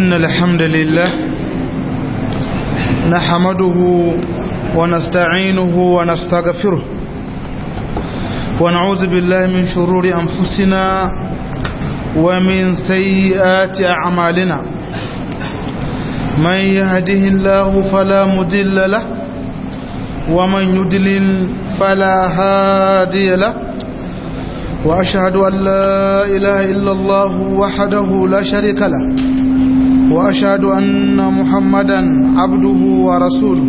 إن الحمد لله نحمده ونستعينه ونستغفره ونعوذ بالله من شرور أنفسنا ومن سيئات أعمالنا من يهده الله فلا مدل له ومن يدلل فلا هادي له وأشهد أن لا إله إلا الله وحده لا شريك له وأشهد أن محمدا عبده ورسوله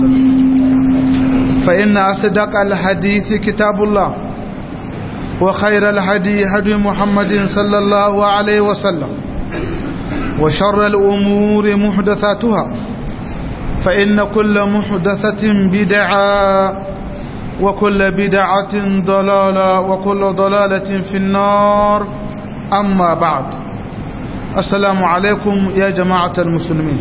فإن أصدق الحديث كتاب الله وخير الهدي هدي محمد صلى الله عليه وسلم وشر الأمور محدثاتها فإن كل محدثة بدعة وكل بدعة ضلالة وكل ضلالة في النار أما بعد السلام عليكم يا جماعة المسلمين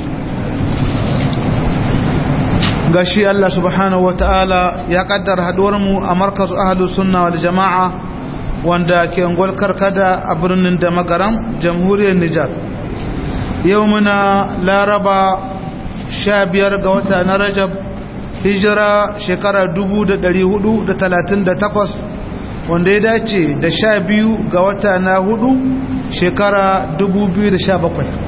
gashi Allah subhanahu wataala ya kaddara haduwar mu a markaz ahlus sunna wal jamaa wanda ke ungwal karkada a birnin da magaram jamhuriyar Nijar yau muna laraba 15 ga wata na Rajab hijira shekara 1438 wanda ya dace da 12 ga wata na hudu shekara 2017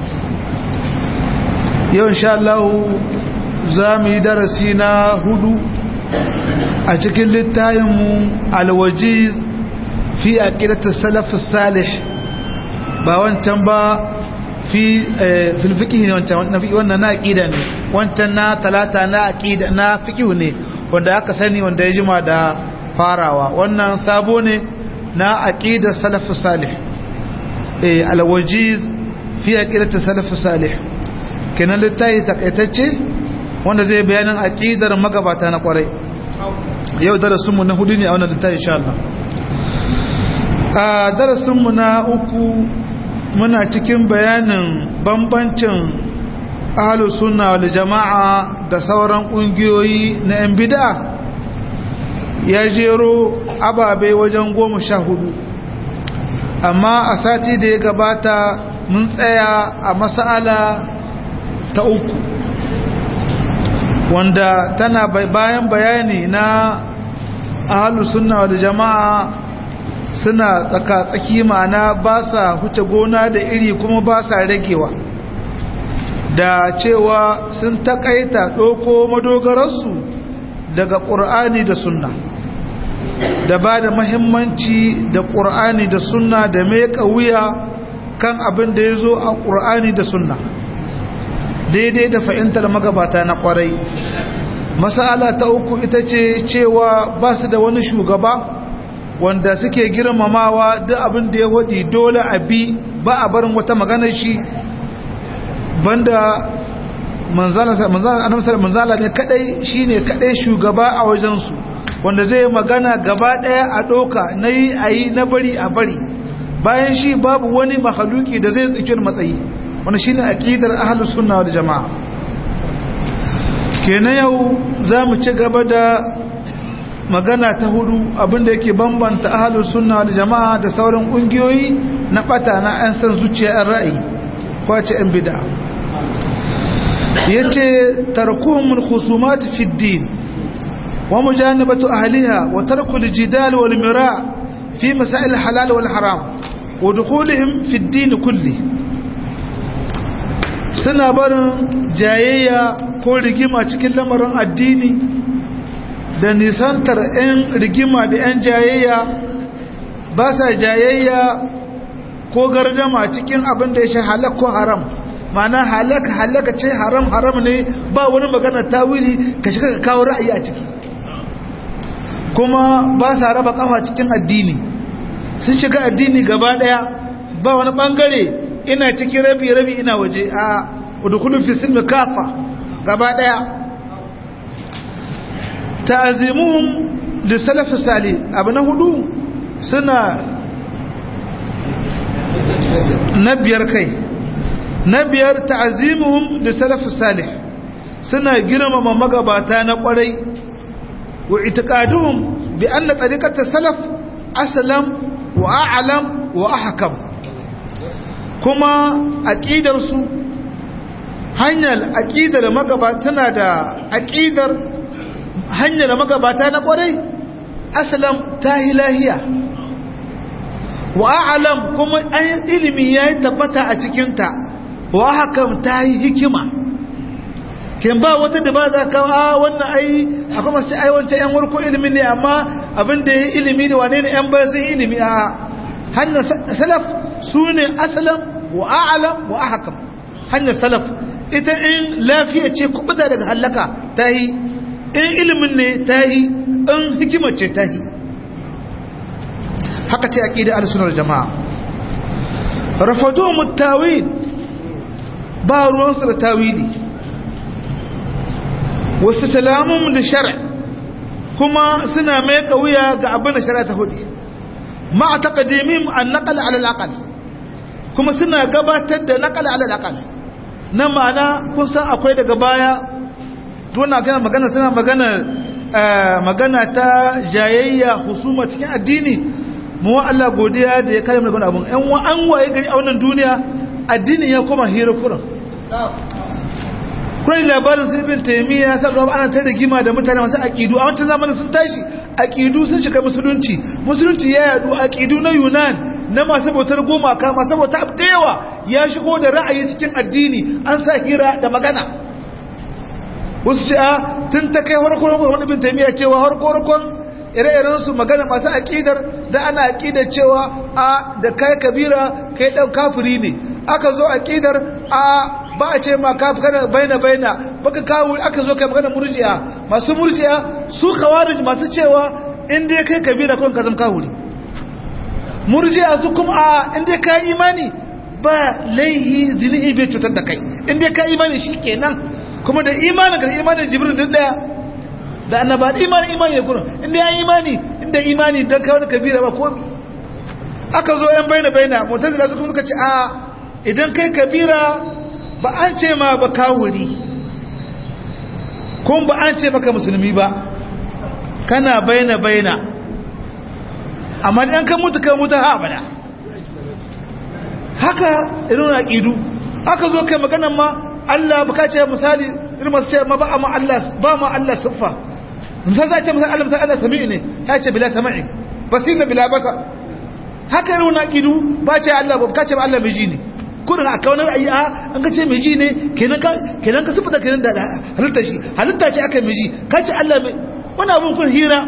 yau insha Allah za mu yi darasi na hudu a cikin littayinmu alwajiz fi a ƙirata salafin salih ba wancan ba fi filfiki ne wannan na aƙida ne wancan na talata na aƙida na fikihu ne wanda aka sani wanda ya jima da farawa wannan sabo ne na aƙidar salafin salih alwajiz fi a ƙirata salafin salih kenan littayi takaitacce wanda zai bayanin aqidar magabata na kwarai yau darasinmu na hudu ne a wannan littafi insha Allah a darasinmu na uku muna cikin bayanin bambancin ahlus sunna wal jama'a da sauran kungiyoyi na yan bid'a ya jero ababe wajen goma sha hudu amma a sati da ya gabata mun tsaya a mas'ala ta uku wanda tana bayan bayani na ahalu sunna wal jama'a suna tsaka-tsaki ma'ana ba sa huce gona da iri kuma ba sa ragewa da cewa sun takaita ɗoko madogararsu daga ƙur'ani da sunna da ba da mahimmanci da ƙur'ani da sunna da mai wuya kan abin da ya zo a ƙur'ani da sunna daidai da fahimtar magabata na kwarai masala ta uku ita ce cewa ba su da wani shugaba wanda suke girmamawa duk abin da ya wadi dole a bi ba a barin wata maganar shi banda manzala ne kadai shine kadai shugaba a wajensu wanda zai magana gaba daya a doka na yi a yi na bari a bari bayan shi babu wani mahaluki da zai tsikin matsayi wani shine aqidar ahlus sunna wal jamaa kenan yau zamu ci gaba da magana ta hudu abinda yake bambanta ahlus sunna wal jamaa da sauran kungiyoyi na bata na an san zuciya an ra'ayi kwace an bid'a yace tarkuhum al khusumat fi ad-din wa mujanabatu ahliha wa tarku al jidal wal mira' fi masail al halal wal haram wa dukhulihim fi ad-din kulli suna barin jayayya ko rigima cikin lamarin addini da nisantar 'yan rigima da 'yan jayayya ba sa jayayya ko gardama cikin abin da ya shi halak ko haram mana halaka halaka ce haram haram ne ba wani magana tawili ka shiga ka kawo ra'ayi a ciki kuma ba sa raba kafa cikin addini sun shiga addini gaba daya ba wani bangare ina cikin rabi rabi ina waje a udkhulu fi silmi kafa gaba daya ta'zimuhum li salaf salih abu na hudu suna na biyar kai na biyar ta'zimuhum li salaf salih suna girmama magabata na kwarai wa itiqaduhum bi anna tariqat salaf aslam wa a'lam wa ahkam kuma aqidarsu hanyar aqidar magabata tana da aqidar hanyar magabata na kwarai aslam tahilahiya wa a'lam kuma an ilimi yayi tabbata a cikin ta wa hakam tayi hikima kin ba wata da ba za ka a wannan ai akwai masu ai wancan yan warko ilimi ne amma abin da yayi ilimi ne wane ne yan bayan sun ilimi a hanyar salaf sune aslam wa a'lam wa ahkam hanyar salaf ita in lafiya ce kubuta daga halaka tayi in ilimin ne tayi in hikimar ce tayi haka ce aqida al-sunnah jama'a rafadu mutawil ba ruwan su da tawili wasu salamun da shara kuma suna mai kauya ga abin da shara ta hudu ma a taƙadimin an naƙala alalakal kuma suna gabatar da naƙala alalakal na ma'ana kun san akwai daga baya duna gana magana suna magana magana ta jayayya husuma cikin addini mu wa Allah godiya da ya kare mu daga abun ɗan wa an waye gari a wannan duniya addini ya koma hira kuran kurai labarin sai bin taimiyya sa zuwa ana ta rigima da mutane masu aƙidu a wancan zamanin sun tashi aƙidu sun shiga musulunci musulunci ya yadu aƙidu na yunan na masu bautar gumaka masu bautar abdewa ya shigo da ra'ayi cikin addini an sa hira da magana wasu ce a tun ta kai harkar wani bin taimiyya cewa harkar ire-iren su magana masu aƙidar da ana aƙidar cewa a da kai kabira kai ɗan kafiri ne aka zo aƙidar a ba a ce ma kafi kana baina baina baka kawo aka zo kai magana murji'a masu murji'a su khawarij masu cewa in dai kai kabira kun ka zama kawuri murji'a su kuma a in dai kai imani ba laihi zinihi bai cutar da kai in dai kai imani shikenan kuma da imanin ka imanin jibril duk daya da annaba da imani imani ya gurin in dai imani inda imani dan kai wani kabira ba komai aka zo yan baina baina mutazila su kuma suka ce a idan kai kabira ba an ce ma ba kawuri kun ba an ce maka musulmi ba kana baina baina amma ɗan kan mutu kan mutu ha abada haka irin aƙidu aka zo kai maganan ma Allah ba ka ce misali irin masu ce ma ba ma Allah ba ma Allah siffa misali za a ce misali Allah misali Allah sami'i ne ya ce bila sami'i basir na bila basa haka irin aƙidu ba ce Allah ba ka ce ba Allah mai ji ne kurin a kaunar ayi a an ka ce mai ji ne kenan ka sifata kenan da halitta shi halitta ce aka mai ji ka ce Allah mai wani abin kun hira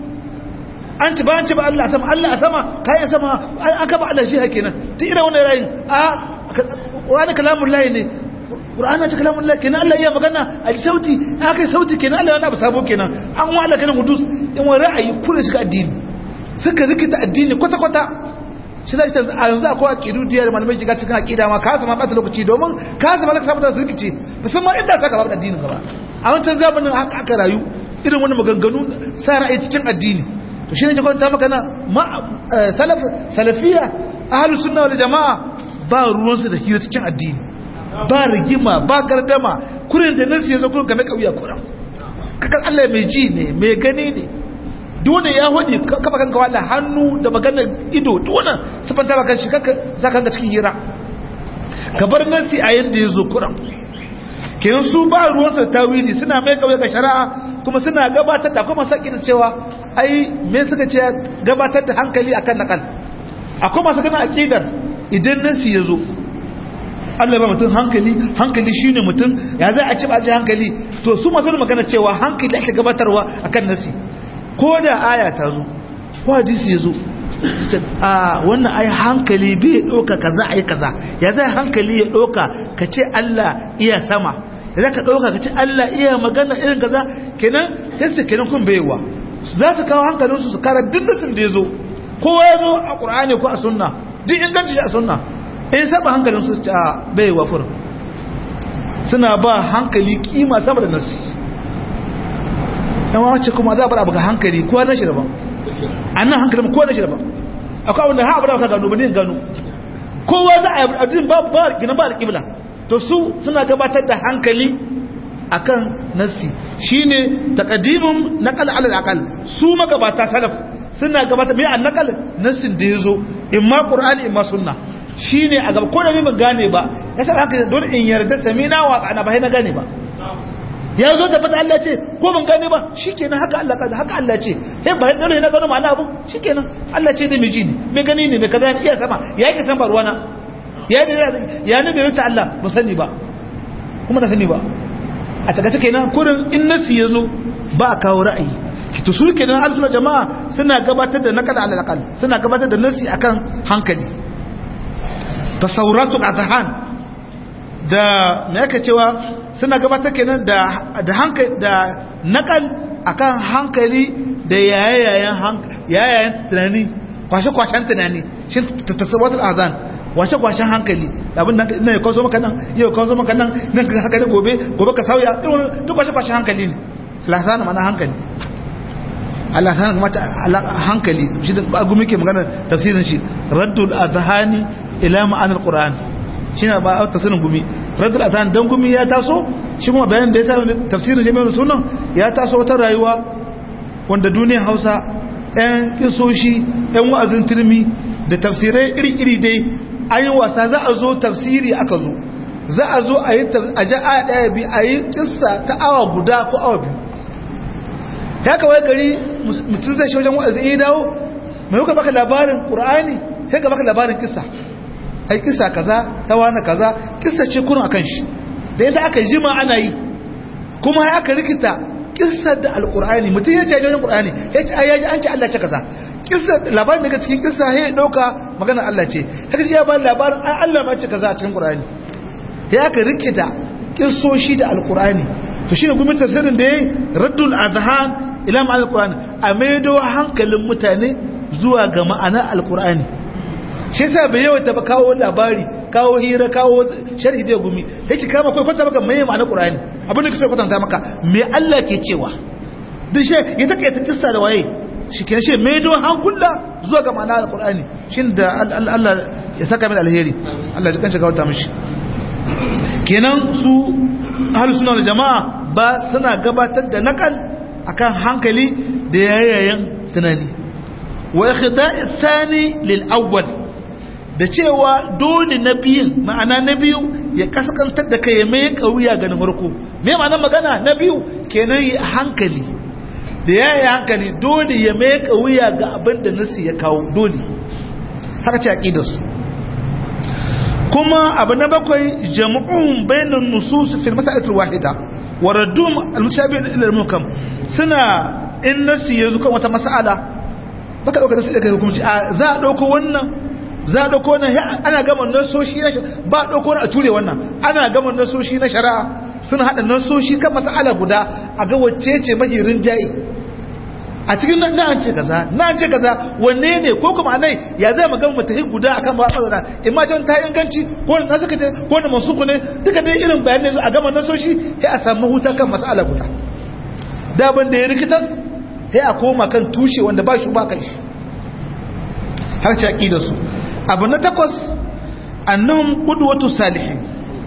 an ci ba an ci ba Allah a sama Allah a sama kayan sama aka ba Allah shi ha kenan ta ira wani rayin a wani kalamun layi ne ƙura'ana ce kalamun layi kenan Allah iya magana a ji sauti aka yi sauti kenan Allah yana abu sabo kenan an wa Allah kenan hudus in wani ra'ayi kuna shiga addini suka rikita addini kwata-kwata shi zai ta a yanzu akwai aqidu da yar malamai shiga cikin aqida ma ka sama bata lokaci domin ka sama ka samu da rikice musamman inda saka babu addinin gaba a wancan zamanin haka aka rayu irin wani maganganu sa ra'ayi cikin addini to shine ke kwanta maka na salaf salafiya ahlus sunna wal jamaa ba ruwan su da hira cikin addini ba rigima ba gardama kurin da nasu yazo kurin game kauya kuran kakan Allah mai ji ne mai gani ne dole ya hudi kafa kanka wala hannu da maganar ido dole sifanta ba kan shi kanka za ka cikin hira ka bar nasi a yanda ya zo kuran kenan su ba ruwansa da tawili suna mai kauye ga shari'a kuma suna gabatar da kuma saki da cewa ai me suka ce gabatar da hankali akan nakal akwai masu kana aqidar idan nasi ya zo Allah ba mutum hankali hankali shine mutum ya za a ci ba hankali to su masu magana cewa hankali ake gabatarwa akan nasi ko da aya ta zo ko hadisi ya zo a wannan ai hankali bai ɗauka kaza ai kaza ya zai hankali ya ɗauka ka ce Allah iya sama ya za ka ɗauka ka ce Allah iya magana irin kaza kenan yadda kenan kun baiwa za su kawo hankalinsu su kara duk nasin da ya zo kowa ya zo a ƙur'ani ko a sunna duk inganci shi a sunna in saba hankalinsu su ce a baiwa kurin suna ba hankali kima sama da nasi yawan wacce kuma za a bar abu ga hankali kowa na shi daban a nan hankali kowa na shi daban akwai abin da ha abu da ka gano ba ne gano kowa za a yi abin ba ba gina ba da kibla to su suna gabatar da hankali akan nassi shine taqdimun naqal ala al su magabata salaf suna gabatar mai an naqal nassin da yazo imma qur'ani imma sunna shine a gaba ko da ni ban gane ba yasa haka dole in yarda samina wa ana ba na gane ba ya zo tabbata Allah ce ko ban gane ba shikenan haka Allah kaza haka Allah ce he ba dole na gano ma'ana abu shikenan Allah ce da miji ne me gani ne me kaza ne iya sama ya yake san barwana ya da ya ne da ta Allah ba sani ba kuma na sani ba a takaice kenan kurin in nasi yazo ba a kawo ra'ayi to su kenan al jama'a suna gabatar da nakal ala aqal suna gabatar da nasi akan hankali tasawuratul azhan da me yake cewa suna gabatar kenan da da hankali da nakal akan hankali da yayayen yayayen tunani kwashe kwashen tunani shin tasawuratul azhan washe kwashen hankali abin nan ina ya kawo maka nan yau kawo maka nan nan ka haka ne gobe gobe ka sauya irin duk kwashe kwashen hankali ne lahzana mana hankali Allah ta mata hankali shi da gumi ke magana tafsirin shi raddul azhani ila ma'anar qur'an shine ba tafsirin gumi raddul azhan dan gumi ya taso shi kuma bayanin da ya sa tafsirin jami'ar sunan ya taso wata rayuwa wanda duniyar Hausa ɗan kisoshi ɗan wa'azin turmi da tafsirai iri-iri dai an yi wasa za a zo tafsiri aka zo za a zo a yi a ja aya ɗaya bi a yi kissa ta awa guda ko awa biyu ya kawai gari mutum zai shi wajen wa'azin ya dawo mai kuka baka labarin ƙur'ani sai ka baka labarin kissa ai kissa kaza ta wani kaza kissa ce kurun akan shi da yadda aka jima ana yi kuma ya aka rikita kissa da alƙur'ani mutum ya ce wajen ƙur'ani ya ce ayyaji an ce Allah ce kaza kissa labarin daga cikin kissa ya ɗauka maganar Allah ce haka shi ya ba labarin an Allah ma ce kaza a cikin ƙur'ani ya aka rikita kissoshi da alƙur'ani to shine gwamnati tafsirin da yayi raddul adhan ila ma'anar alqur'ani a maido hankalin mutane zuwa ga ma'anar alqur'ani shi yasa bai yawa ta kawo labari kawo hira kawo sharhi da gumi yake kama kai kwata maka mai ma'anar qur'ani abin da kake kwatanta maka me Allah ke cewa duk shi ya take ta kissa da waye shi kenan shi maido hankula zuwa ga ma'anar alqur'ani shin da Allah ya saka min alheri Allah ya kanshi gauta mishi kenan su ahlus sunna wal jamaa ba suna gabatar da nakal akan hankali da yayayen tunani wa ikhda'i thani lil awwal da cewa dole na biyun ma'ana na biyu ya kaskantar da kai mai kauya ga na farko me ma'anar magana na biyu kenan yi hankali da yayayen hankali dole ya mai kauya ga abin da nasi ya kawo dole haka ce aqidar su kuma abu na bakwai jam'un bainan nusus fil mas'alatil wahida wa raddum al-mushabih ila al-muhkam suna in nasi yazo kan wata mas'ala baka dauka nasi daga hukunci a za a dauko wannan za a dauko wannan ana gama nasoshi na ba dauko a ture wannan ana gama nasoshi na shari'a suna hada nasoshi kan mas'ala guda a ga wacce ce mahirin jayi a cikin nan an ce kaza na an ce kaza wanne ne ko kuma nai ya zai magana mutahi guda akan ba tsara in ma can ta inganci ko na saka ko na mansuku ne duka dai irin bayanai a gama nasoshi sai a samu huta kan mas'ala guda da ban da ya rikitas sai a koma kan tushe wanda ba shi ba kai shi har ci aqidar su abu na takwas annahum qudwatu salihin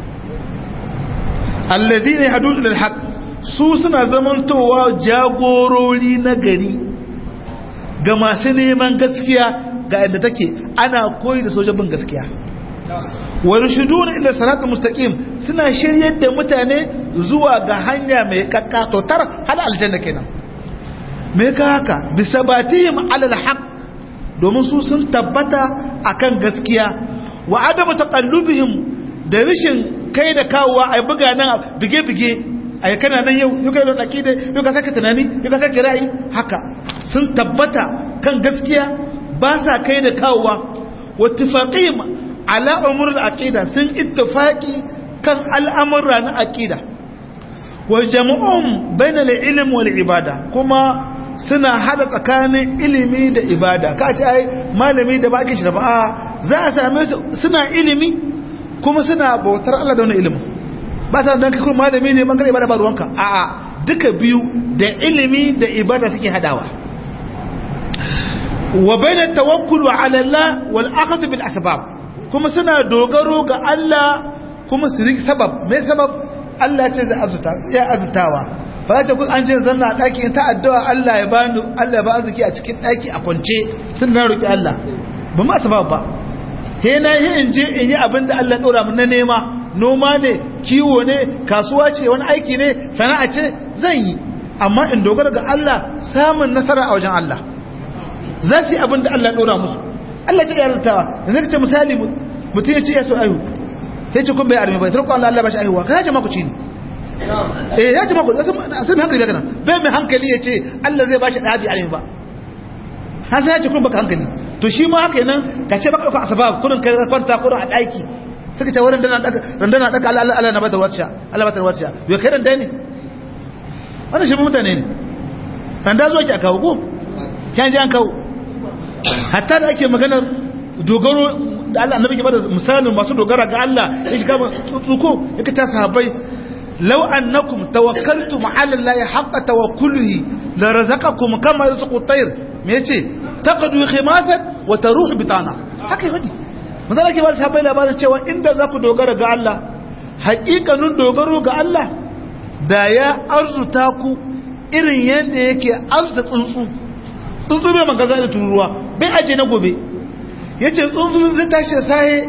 alladhina yahdun ila alhaq su suna zamantowa jagorori na gari ga masu neman gaskiya ga inda take ana koyi da sojabin gaskiya wani shudun ila salatul mustaqim suna shiryar da mutane zuwa ga hanya mai kakkatotar hal aljanna kenan me ka haka bisabatihim alal haqq domin su sun tabbata akan gaskiya wa adamu taqallubihim da rishin kai da kawowa ai buga nan bige-bige ai kana nan yau yau kai da akida yau ka saka tunani yau ka saka ra'ayi haka sun tabbata kan gaskiya ba sa kai da kawowa wattifaqim ala umurul aqida sun ittifaqi kan al'amura na aqida wa jam'um bainal ilm wal ibada kuma suna hada tsakanin ilimi da ibada ka ce ai malami da baki shi da ba za a same su suna ilimi kuma suna bautar Allah da wannan ilimin ba sa dan kai malami ne bangare ibada ba ruwanka a'a duka biyu da ilimi da ibada suke hadawa wa baina tawakkul ala Allah wal akhd bil asbab kuma suna dogaro ga Allah kuma su riki sabab me sabab Allah ce zai azuta ya azutawa ba ce kun an ce zanna daki ta addu'a Allah ya bani Allah ya ba arziki a cikin daki a kwance tun na roki Allah ba ma sabab ba he na yi in je in yi abin da Allah ɗora mun na nema noma ne kiwo ne kasuwa ce wani aiki ne sana'a ce zan yi amma in dogara ga Allah samun nasara a wajen Allah za su yi abin da Allah ɗora musu Allah ce yaratawa da zai ce misali mutum ya ce ya so aihu sai ce kun bai armi bai tarko Allah Allah ba shi aihuwa ka yace maku ci ne eh ya ce maku sai mai hankali kana bai mai hankali ya ce Allah zai ba shi ɗabi armi ba har sai ya ce kun baka hankali to shi ma haka nan ka ce baka ɗauka asbab kurin kai kwanta kurin a ɗaki suka ce wurin randana ɗaka Allah Allah na batar wacce Allah batar wacce yau kai randa ne wannan shi mutane ne randa zuwa ki a kawo ko kyan ji an kawo hatta da ake maganar dogaro da Allah annabi ke bada misalin masu dogara ga Allah ya shiga tsuko ya ta sahabbai law annakum tawakkaltum ala Allah haqqa tawakkulihi la razaqakum kama yarzuqu at-tayr me yace taqdu khimasan wa taruhu bitana haka yi fadi manzo Allah ke bada sahabbai labarin cewa inda za ku dogara ga Allah haƙiƙanin dogaro ga Allah da ya arzuta ku irin yadda yake arzuta tsuntsu tsuntsu bai magaza da tururuwa bai aje na gobe ya ce tsuntsu zai tashi da sahe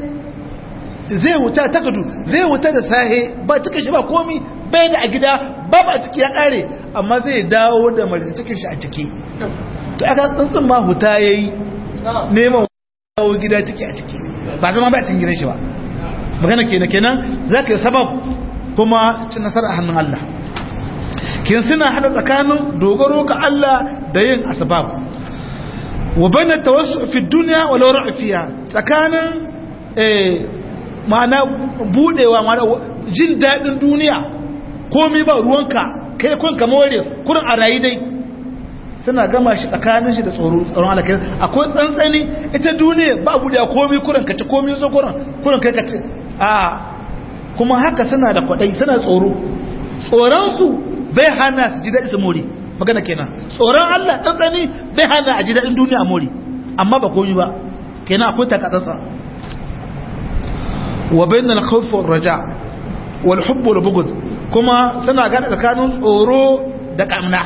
zai wuta takadu zai wuta da sahe ba cikin shi ba komi bai da a gida ba ba ciki ya kare amma zai dawo da marita cikin shi a ciki to aka tsuntsun ma huta ya yi neman dawo gida ciki a ciki ba zama ba cikin gidan shi ba magana kenan kenan za ka yi sabab kuma cin nasara a hannun Allah kin suna hada tsakanin dogaro ga Allah da yin asbab wa bana tawassu fi dunya wa law fiha tsakanin eh ma'ana budewa ma'ana jin dadin duniya komai ba ruwanka kai kun ka more kurin a rayi dai suna gama shi tsakanin shi da tsoro tsoron Allah kai akwai tsantsani ita duniya ba budewa komai kurin ka ci komai so kurin kurin kai ka ci a kuma haka suna da kwadai suna tsoro tsoron su bai hana su ji daɗi su more magana kenan tsoron Allah tsantsani bai hana a ji daɗin duniya a more amma ba komi ba kenan akwai takatsatsa wa bainal khawf war raja wal hubb wal bughd kuma suna gada tsakanin tsoro da kamna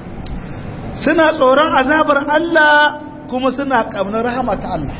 suna tsoron azabar Allah kuma suna kamnar rahama ta Allah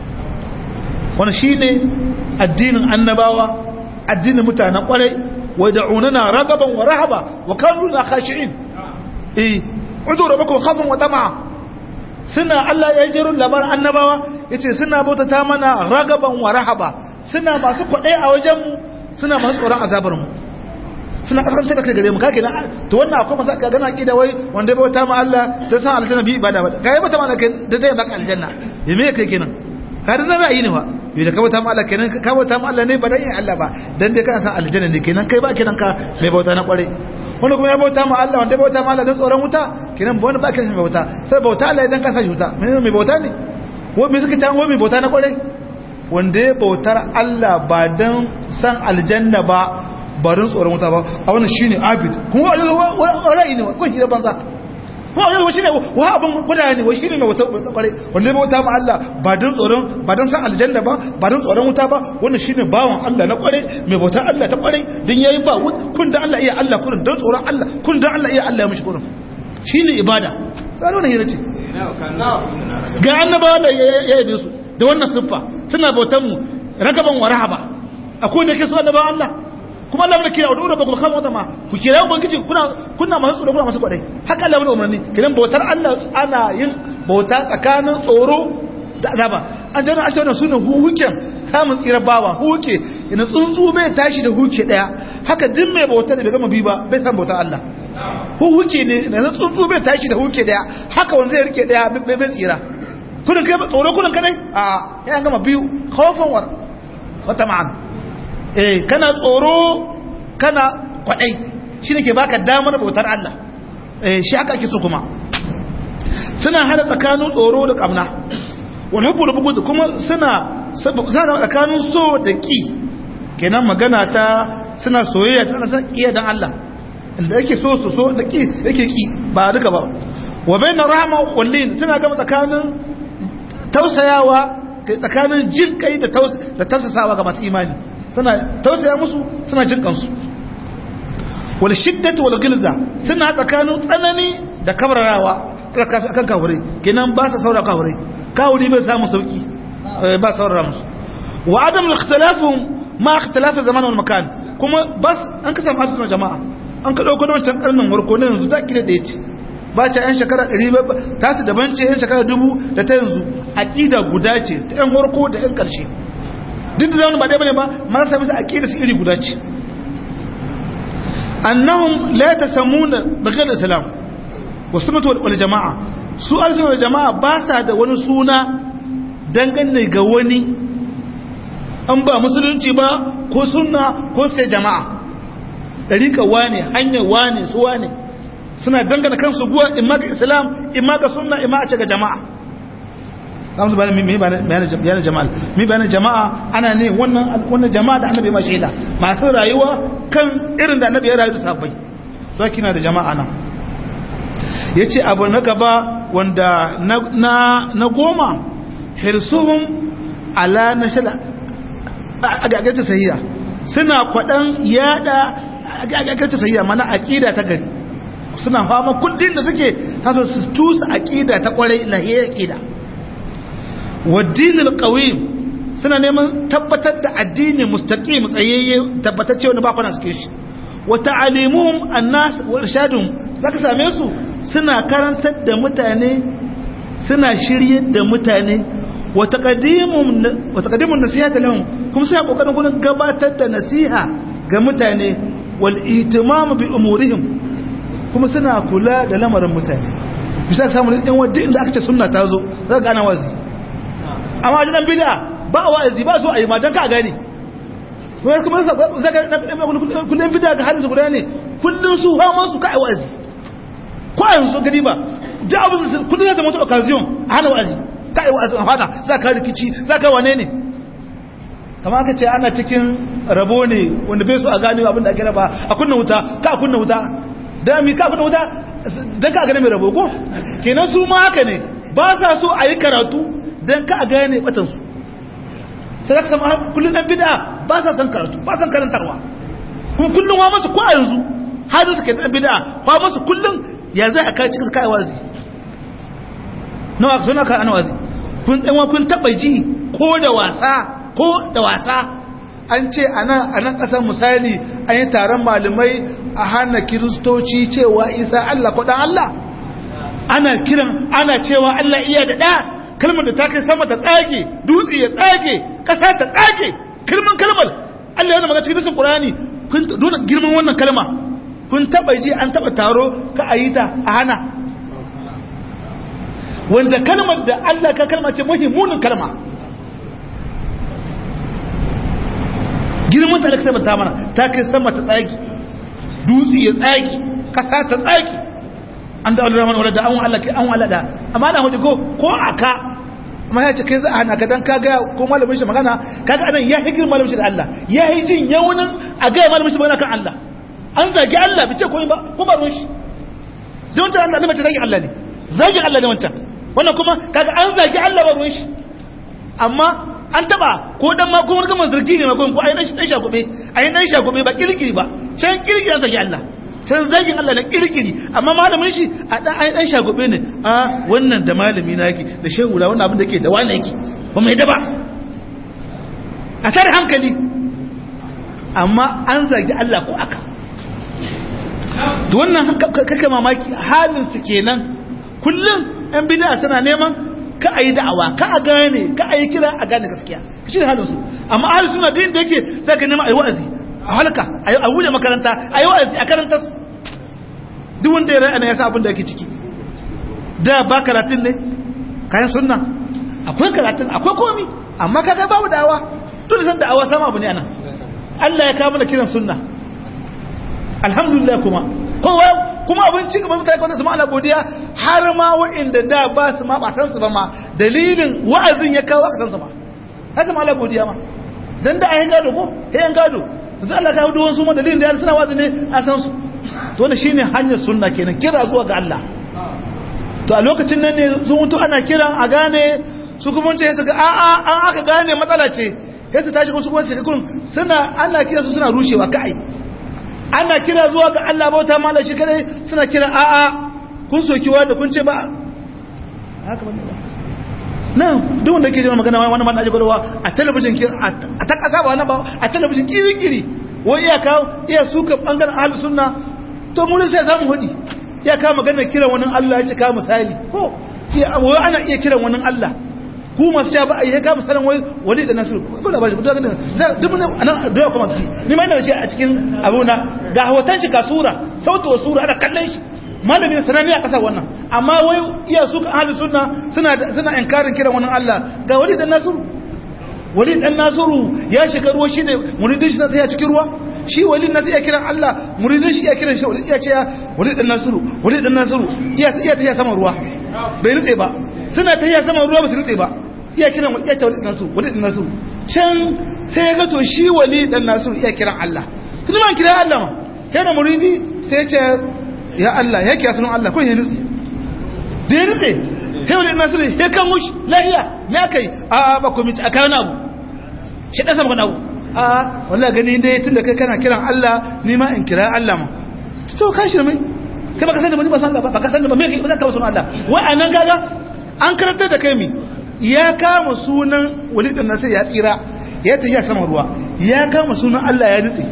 wannan shine addinin annabawa addinin mutanen kwarai ودعوننا رغبا ورهبا وكانوا لنا خاشعين eh udu rabbakum khawfan wa tama'a suna Allah ya jiro labar annabawa yace suna bautata mana ragaban wa rahaba suna masu kwadai a wajen mu suna masu tsoron azabar mu suna kasance da kai gare mu kake na to wannan akwai masa ka gana kida wai wanda bai bauta ma Allah da san aljanna bi ibada ba kai bauta ma Allah da dai baka aljanna ya me kai kenan ka da ra'ayi ne fa yi da ka bauta ma Allah kenan ka bauta ma Allah ne ba dan yin Allah ba dan dai kana san aljanna ne kenan kai ba kenan ka mai bauta na kware wanda kuma ya bauta ma Allah wanda ya bauta ma Allah dan tsoron wuta kenan ba wani ba kenan mai bauta sai bauta Allah idan ka sa shi wuta mai mai bauta ne ko me suka tan mai bauta na kware wanda ya bautar Allah ba dan san aljanna ba ba don tsoron wuta ba a wannan shine abid kuma ra'ayi ne ko hira banza ko yau shi ne wa abin gudanar ne wa shi ne mai wata kware wanda bai wuta ma Allah ba don tsoron ba don san aljanna ba ba don tsoron wuta ba wannan shine bawan Allah na kware mai bautar Allah ta kware dan yayi ba kun da Allah iya Allah kurin don tsoron Allah kun da Allah iya Allah ya mishi kurin shine ibada sai wannan hira ce ga annabawa da ya yabe su da wannan siffa suna bautar mu ragaban wa rahaba akwai da ke su annabawan Allah kuma Allah bane kira wa dole ba ku kama wata ma ku kira ubangiji kuna kuna masu tsoro kuna masu kwadai haka Allah bane umarni kiran bautar Allah ana yin bauta tsakanin tsoro da azaba an jana an jana sunan huhuken samun tsirar bawa huke ina tsuntsu bai tashi da huke daya haka duk mai bautar da bai gama bi ba bai san bautar Allah huhuke ne na tsuntsu bai tashi da huke daya haka wanda zai rike daya bai bai tsira kudin kai tsoro kudin kadai a ya gama biyu khawfan wa wata ma'ana eh kana tsoro kana kwadai shi ne ke baka damar bautar Allah eh shi aka ake so kuma suna hada tsakanin tsoro da kamna wal hubbu da bugu kuma suna suna tsakanin so da ki kenan magana ta suna soyayya ta san iya dan Allah inda yake so su so da ki yake ki ba duka ba wa bayna rahma wal lin suna gama tsakanin tausayawa tsakanin jin kai da tausasawa ga masu imani suna tausaya musu suna jin kansu wal shiddatu wal gilza suna tsakanin tsanani da kabrarawa kan kawure kenan ba sa saura kawure kawure bai samu sauki ba saurara musu wa adam al-ikhtilafum ma ikhtilaf zaman wal makan kuma bas an ka samu hadisin jama'a an ka dauko wancan karnin warko ne yanzu da kida da yace ba ta yan shekara 100 ta su daban ce yan shekara 1000 da ta yanzu aqida guda ce ta yan warko da yan karshe duk da zaman ba dai bane ba man sa musu aqida su iri guda ce annahum la tasammuna bighayr islam wa sunnah wal jamaa su al-sunnah wal jamaa ba sa da wani suna dangane ga wani an ba musulunci ba ko sunna ko sai jama'a ɗarika wane hanyar wane su wane suna dangana kansu guwa imma ga islam imma ga sunna imma a ce ga jama'a kamsu bayan mi bayanin jama'a mi bayanin jama'a ana ne wannan jama'a da annabi ma shaida masu rayuwa kan irin da annabi ya rayu da sabbai so kina da jama'a nan ya ce abu na gaba wanda na goma hirsuhun ala na shala agagata sahiya suna kwaɗan yada agagata sahiya mana aƙida ta gari suna fama kundin da suke taso su tusa aƙida ta ƙwarai lahiyar aƙida waddinin ƙawim suna neman tabbatar da addini mustaƙi tsayayye tabbatacce wani bakwana suke shi wata alimuhum annas wa irshadun zaka same su suna karantar da mutane suna shiryar da mutane wata kadimun nasiha da lahun kuma suna kokarin gudun gabatar da nasiha ga mutane wal ihtimamu bi umurihim kuma suna kula da lamarin mutane bisa samun ɗin wadda inda aka ce sunna ta zo za ka gana wazi amma wajen ɗan bida ba a wazi ba so a yi ma don ka gane kuma kuma kullum bida ga halin su guda ne kullum su hama su ka a wazi ko a yanzu gani ba da abin kullum ya zama wata occasion a hana wazi ka yi wa'azin fada za ka rikici za ka wane ne kama aka ce ana cikin rabo ne wanda bai so a gane abin da ake raba a kunna wuta ka kunna wuta da mi ka kunna wuta don ka gane mai rabo ko kenan su ma haka ne ba sa so a yi karatu don ka gane batansu sai za ka sama kullum ɗan bida ba sa son karatu ba san karantarwa kuma kullum wa masu ko a yanzu hajji suke ɗan bida wa masu kullum ya zai a kai cikin kai wazi nawa suna ka ana wazi kun ɗanwa kun taɓa ji ko da wasa ko da wasa an ce a nan ƙasar misali an yi taron malamai a hana kiristoci cewa isa Allah ko ɗan Allah ana kiran ana cewa Allah iya da ɗa kalmar da ta kai sama ta tsage dutse ya tsage ƙasa ta tsage kalman kalmar Allah yana magana cikin bisin ƙurani kun dole girman wannan kalma kun taɓa ji an taɓa taro ka a yi ta a hana wanda kalmar da Allah ka kalma ce muhimmunin kalma girman ta da kasar ta mana ta kai sama ta tsaki dutse ya tsaki kasa ta tsaki an da Allah wadda da an wa Allah an wa Allah da amma da hudu ko ko aka amma ya ce kai za a hana ka dan ka ga ko malamin shi magana kaga anan ya higir malamin shi da Allah ya yi jin yawunin a ga malamin shi magana kan Allah an zagi Allah bice ko ba ko ba ruwan shi zai wancan Allah ne mace zagi Allah ne zagin Allah ne wancan wannan kuma kaga an zagi Allah ba ruwan shi amma an taba ko dan ma ko wani zargi ne ma ko ai dan dan shagube ai dan shagube ba kirkiri ba can kirkiri an zagi Allah can zagin Allah na kirkiri amma malamin shi a dan ai dan shagube ne a wannan da malami na yake da shehu da wannan abin da yake da wani yake ba mai da ba a tare hankali amma an zagi Allah ko aka to wannan kake mamaki halin su kenan kullum yan bid'a suna neman ka a yi da'awa ka a gane ka a yi kira a gane gaskiya shi ne halin su amma ahli suna din da yake sai ka nema a yi wa'azi a halka a wuce makaranta a yi wa'azi a karanta duk wanda ya ra'ana ya sa abin da yake ciki da ba karatun ne kayan sunna akwai karatun akwai komi amma kaga babu da'awa dole san da'awa sama abu ne anan Allah ya kawo mana kiran sunna alhamdulillah kuma kowa kuma abin ci gaban mutane kwanta su ma'ana godiya har ma wa'inda da ba su ma ba san su ba ma dalilin wa'azin ya kawo aka san su ma haka ma Allah godiya ma dan da ayin gado ko ayin gado yanzu Allah ka hudu wasu ma dalilin da ya suna wa'azi ne a san su to wannan shine hanyar sunna kenan kira zuwa ga Allah to a lokacin nan ne sun mutu ana kiran a gane su kuma ce su ga a a an aka gane matsala ce sai su tashi kuma su kuma su kun suna ana kira su suna rushewa kai ana kira zuwa ga Allah bauta mala shi kadai suna kira a'a kun soki wanda kun ce ba haka ba nan duk wanda ke jima magana wani man aji gwadawa a talabijin a ta kasa ba na ba a talabijin kiri-kiri wani iya kawo iya suka bangaren ahalus sunna to mu sai samu hudi iya kawo magana kiran wani Allah ya ce kawo misali ko wai ana iya kiran wani Allah ku masu sha ba a yi ka misalin wai wali da nasiru ko da ba shi duk duk nan da kuma su ni ma ina da shi a cikin abuna ga hoton shi ka sura sautu wa sura ana kallon shi malami da sanani a kasar wannan amma wai iya su kan ahli sunna suna suna inkarin kiran wannan Allah ga wali da nasiru wali dan nasiru ya shiga ruwa shi ne muridin shi na tsaya cikin ruwa shi wali na sai ya kiran Allah muridin shi ya kiran shi wali ya ce wali dan nasiru wali dan nasiru iya iya ta sama ruwa bai nutse ba suna ta iya sama ruwa ba su nutse ba iya kiran wali ya ce wali dan nasiru wali dan nasiru can sai ya ga to shi wali dan nasiru iya kiran Allah tun ma kiran Allah ma yana muridi sai ya ce ya Allah ya kiya sunan Allah ko ya nutse da ya nutse sai wali dan nasiru ya kan mushi lahiya me kai a ba ku mici aka wani abu shi dan sama abu a wallahi gani dai tunda kai kana kiran Allah ni ma in kira Allah ma to ka shi mai kai baka sani ba ni ba san ba baka sani ba me kai ba za ka ba sunan Allah wai anan kaga an karantar da kai mi ya kama sunan walid dan nasir ya tsira ya tafi ya sama ruwa ya kama sunan Allah ya nutse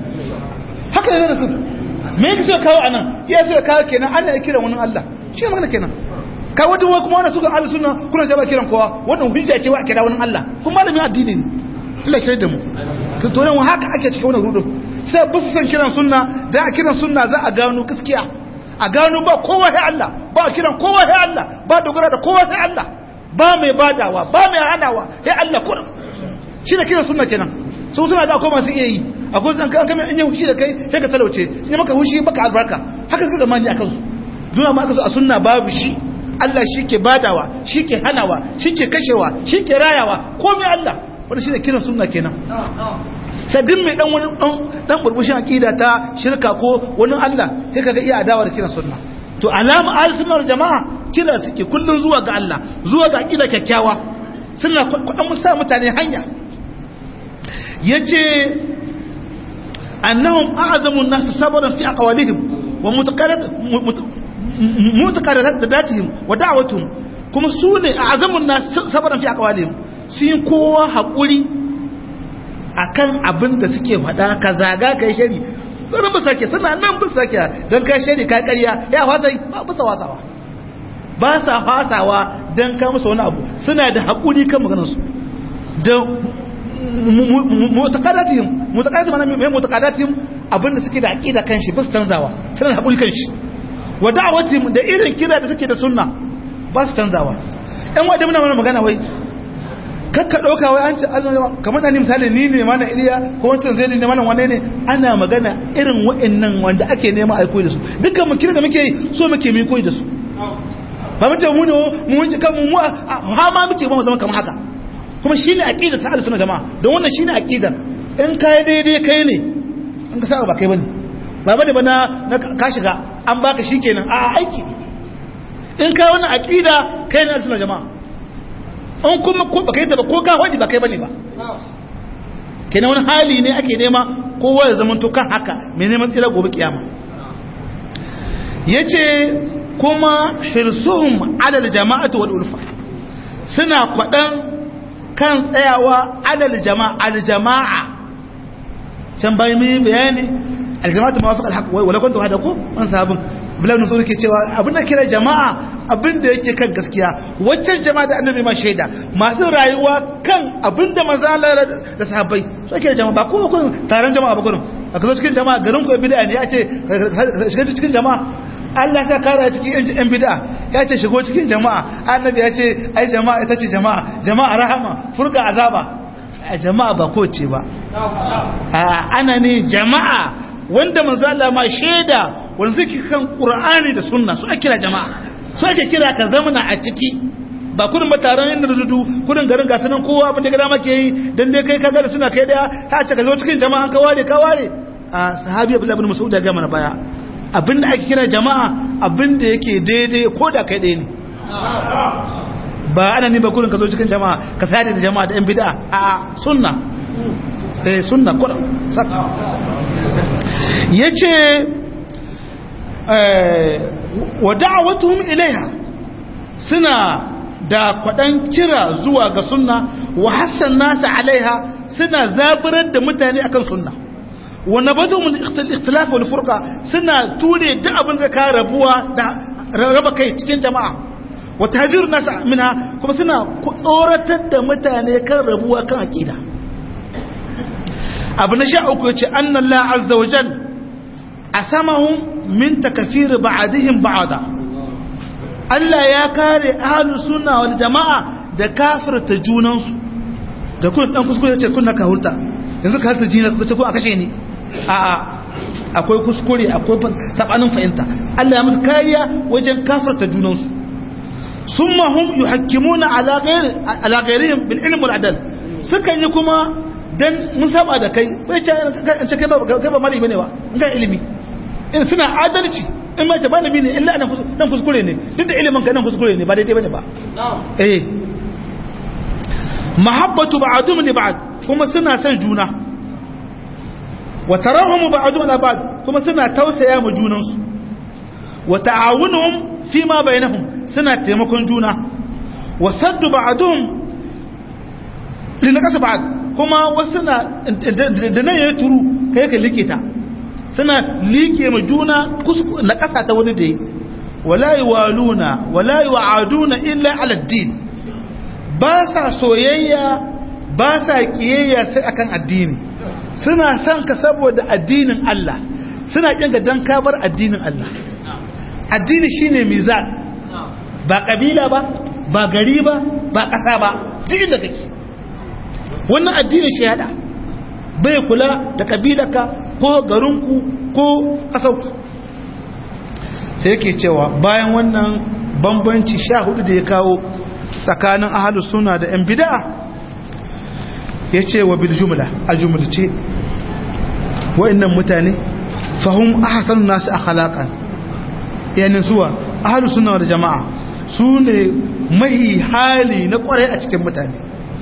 haka ne rasul me yake so kawo anan ya so kawo kenan Allah ya kira wani Allah shi ne magana kenan ka wata wai kuma wannan sukan ahlus sunna kuna sai ba kiran kowa wannan hujja ce wa kira wani Allah kuma malamin addini ne Allah shi da mu to nan haka ake cikin wannan rudin sai ba su san kiran sunna da a kiran sunna za a gano gaskiya a gano ba kowa sai Allah ba kiran kowa sai Allah ba dogara da kowa sai Allah ba mai badawa ba mai hanawa sai Allah kurum shi da kiran sunna kenan su suna da akwai masu iya yi akwai zan kan kamar in yi hushi da kai sai ka talauce in maka hushi baka albarka haka ka zamani akan su duna ma aka zo a sunna babu shi Allah shi ke badawa shi ke hanawa shi ke kashewa shi ke rayawa komai Allah wanda shi ne kiran sunna kenan sadin mai dan wani dan burbushin aqida ta shirka ko wani Allah sai kaga iya adawa da kiran sunna to alama ahlus sunna jama'a kira suke kullun zuwa ga Allah zuwa ga aqida kyakkyawa suna kudan musa mutane hanya yace annahum a'zamu an-nas sabran fi aqwalihim wa mutaqarrad mutaqarradatihim wa da'watuhum kuma sune a'zamu an-nas sabran fi aqwalihim sun kowa haƙuri akan abin da suke faɗa ka zaga kai shari sanan ba sake suna nan ba sake don kai shari ka ƙarya ya fasa ba bisa wasawa ba sa fasawa don ka musu wani abu suna da haƙuri kan maganarsu da mutakadatihim mutakadatihim mana mai mutakadatihim abin da suke da aƙida kan shi ba su canzawa suna da haƙuri kan shi wa da'awatihim da irin kira da suke da sunna ba su canzawa ɗan wadda muna mana magana wai kakka ɗauka wai an ce kamar da ni misali ni ne mana iliya ko wancan zai ne mana wane ne ana magana irin wa'annan wanda ake nema a koyi da su dukkan mu kira da muke yi so muke mu koyi da su ba mun ce mu ne mu wuce kan mu ha ma muke ba mu zama kamar haka kuma shine aqidar ta al-sunna jama'a don wannan shine aqidar in kai daidai kai ne in ka saba ba kai bane ba bane ba na ka shiga an baka shikenan a aiki ne in kai wannan aqida kai ne al-sunna jama'a an kuma ko baka yi ta ba ko ka wadi ba kai bane ba kenan wani hali ne ake nema kowa ya zama to kan haka mai neman tsira gobe kiyama yace kuma hirsuhum adal jama'atu wal ulfa suna kwadan kan tsayawa adal jama'a al jama'a can bai mai bayani al jama'atu mawafiq al haqq wala kuntu hada ko an sabun Abdullahi Nusuru ke cewa abin da kira jama'a abin da yake kan gaskiya waccan jama'a da annabi ma shaida masu rayuwa kan abin da manzala da sahabbai su ake jama'a ba kowa kun taron jama'a ba gurin a kazo cikin jama'a garin ku bid'a ne ya ce shiga cikin jama'a Allah ya kara cikin yan bid'a ya ce shigo cikin jama'a annabi ya ce ai jama'a ita ce jama'a jama'a rahama furka azaba a jama'a ba ko ce ba ana ne jama'a wanda manzo Allah ma shaida wanda suke kan Qur'ani da Sunna su ake kira jama'a su ake kira ka zamana a ciki ba kudin ba taron inda rududu kudin garin ga sanan kowa abin da gada make yi dan dai kai kaga da suna kai daya ta ce ka zo cikin jama'a ka ware ka ware a sahabi Abdullah ibn Mas'ud ya ga mana baya abinda ake kira jama'a abinda yake daidai ko da kai ɗaya ne ba ana ni ba kudin ka zo cikin jama'a ka sade da jama'a da yan bid'a a sunna eh sunna kuran sak yace eh wa da'watuhum ilaiha suna da kwadan kira zuwa ga sunna wa hassan nasu alaiha suna zaburar da mutane akan sunna wa nabadu min ikhtilaf wal furqa suna ture duk abin da ka rabuwa da raba kai cikin jama'a wa tahdir nas minha kuma suna tsoratar da mutane kan rabuwa kan aqida abu na sha uku yace anna Allah azza wa jal asamahum min takfir ba'dihim ba'da Allah ya kare ahlus sunna wal jama'a da kafirta junansu da kun dan kuskure yace kun na kahurta yanzu ka halta jina ko ko a kashe ni a a akwai kuskure akwai sabanin fahimta Allah ya musu kariya wajen kafirta junansu summa hum yuhakkimuna ala ghayr ala ghayrihim bil ilm wal adl sukan yi kuma dan mun saba da kai bai ce an ce kai ba kai ba malami bane ba in ga ilimi in suna adalci in ma ce malami ne illa nan kuskure ne duk da ilimin ka nan kuskure ne ba daidai bane ba eh mahabbatu ba'dhum li ba'd kuma suna son juna wa tarahum ba'dhum ala ba'd kuma suna tausaya mu junan su wa ta'awunuhum fi ma bainahum suna taimakon juna wa saddu ba'dhum li naqas ba'd kuma wasu na da nan yayi turu kai ka likita suna like mu juna na kasa ta wani da yi wala yuwaluna wala yu'aduna illa ala din ba sa soyayya ba sa kiyayya sai akan addini suna son ka saboda addinin Allah suna kin ka dan kabar addinin Allah addini shine mizan ba kabila ba ba gari ba ba kasa ba duk inda kake wannan addini shi hada bai kula da kabilarka ko garinku ko kasauku sai yake cewa bayan wannan bambanci sha hudu da ya kawo tsakanin ahalus suna da yan bida'a ya ce wa bil jumla a jumlace wa'annan mutane fahim ahsanu nasu akhlaqan yanin zuwa ahalus suna da jama'a su ne mai hali na kwarai a cikin mutane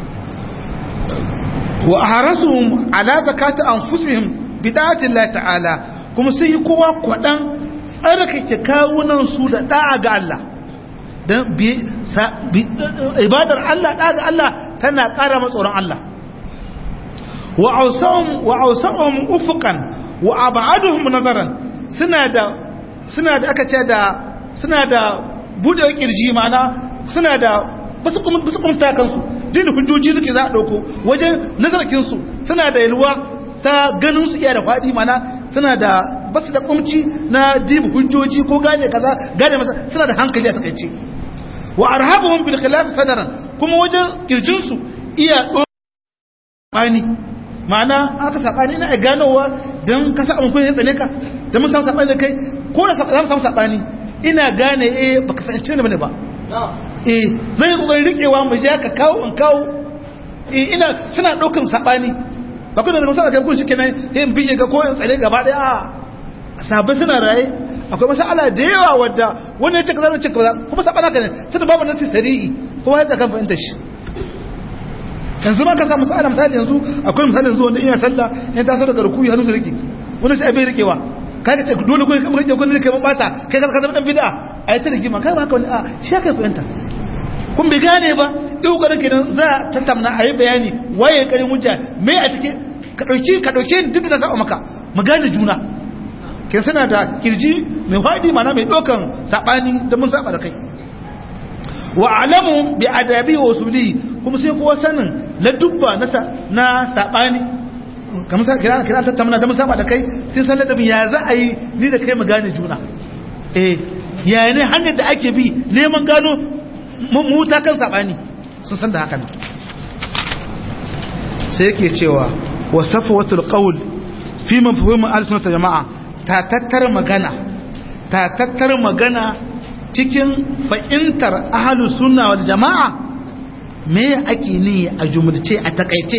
wa aharasuhum ala zakati anfusihim bid'ati Allah ta'ala kuma sun yi kowa kwadan tsarkake kawunan su da da'a ga Allah dan ibadar Allah da'a ga Allah tana ƙara matsoron Allah wa awsahum wa awsahum ufuqan wa ab'aduhum nazaran suna da suna da aka ce da suna da bude kirji mana suna da basu kuma basu kuma kansu din hujjoji suke za a dauko wajen nazarkin su suna da yalwa ta ganin su iya da faɗi mana suna da basu da kumci na dibu hujjoji ko gane kaza gane masa suna da hankali a takaice wa arhabuhum bil khilaf sadaran kuma wajen kirjin su iya bani ma'ana aka sabani ina ganowa dan ka sa mun kun tsane ka dan mun samu sabani da kai ko da samu samu sabani ina gane eh baka fahimci ne bane ba eh zan yi kokarin rikewa mu ja ka kawo in kawo eh ina suna daukan sabani ba kuma da masala kai kun shikenan sai in bije ga ko in tsare gaba daya a sabai suna raye akwai masala da yawa wadda wani ya ce kaza wani ce kaza kuma sabana ka ne tunda babu nasi sari'i kuma ya kan fahimta shi yanzu ma ka samu masala misali yanzu akwai misali yanzu wanda ina sallah ya taso daga rukuyi hannu da rike wani sai bai rikewa kaga ce dole ko kamar rike ko ne kai bata kai ka zama dan bid'a ai ta rigima kai ba haka wani a shi kai fahimta kun bi gane ba duk garin kenan za ta tamna ayi bayani waye karin hujja me a cikin ka dauki ka dauke duk da saba maka mu gane juna ke suna da kirji mai fadi mana mai dokan sabani da mun saba da kai wa alamu bi adabi wa usuli kuma sai kowa sanin la dubba na na sabani kamar sa kira kira ta tamna da mun saba da kai sai san ladabin ya za a yi ni da kai mu gane juna eh ya ne hanyar da ake bi neman gano mu ta kan sabani sun san da haka ne sai yake cewa wa safwatul qawl fi mafhum al-sunnah jama'a ta tattar magana ta tattar magana cikin fa'intar ahlus sunna wal jama'a me ake ni a jumurce a takaice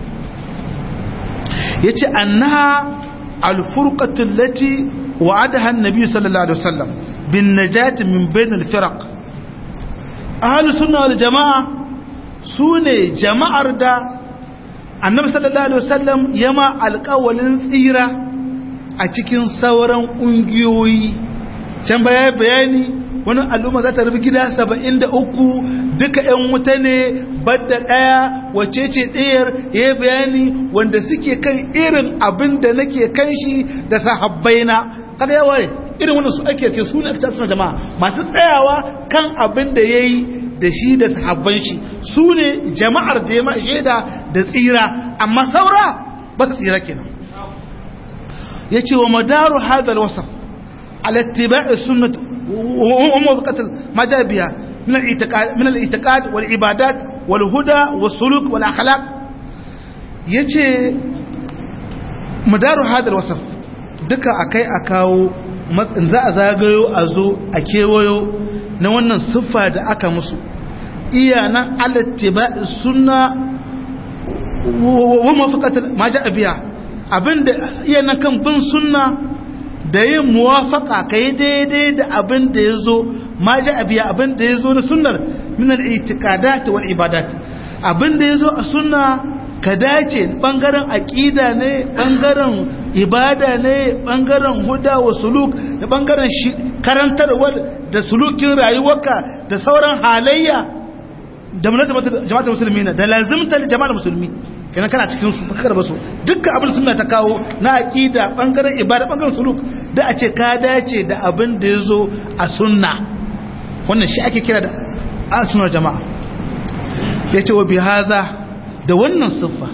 yace annaha al-furqatu allati wa'adaha an-nabi sallallahu alaihi wasallam bin najati min bain al-firaq ahlus sunna wal jama'a sune jama'ar da annabi sallallahu alaihi wasallam yama alƙawalin tsira a cikin sauran ƙungiyoyi can baya bayani wani al'umma za ta rufe gida saba'in da uku duka ‘yan wuta ne badda ɗaya wace ce ɗayar ya bayani wanda suke kan irin abin da nake kan shi da sahabbaina kada ya ware irin wannan su ake ke su ne ake tasiri jama'a masu tsayawa kan abin da ya yi da shi da sahabban shi su ne jama'ar da ya ma shaida da tsira amma saura ba su tsira kenan ya ce wa madaru hadal wasaf على اتباع السنة وموافقة ما جاء بها من الاعتقاد, من الاعتقاد والعبادات والهدى والسلوك والأخلاق يجي مدار هذا الوصف duka akai a kawo za a zagayo a zo a kewayo na wannan siffa da aka musu iya nan alattiba sunna wa mafakatar ma ja biya abinda iya nan kan bin sunna da yin muwafaka ka yi daidai da abin da ya zo ma ji abiya abin da ya zo na sunnar minar itikadat wal ibadat abin da ya zo a sunna ka dace bangaren aƙida ne bangaren ibada ne bangaren huda wa suluk da bangaren karantarwar da sulukin rayuwarka da sauran halayya da jama'atar musulmi na da lazimtar jama'ar musulmi kenan kana cikin su baka karba su dukkan abin sunna ta kawo na aqida bangaren ibada bangaren suluk da a ce ka dace da abin da yazo a sunna wannan shi ake kira da sunar jama'a yace wa bi haza da wannan siffa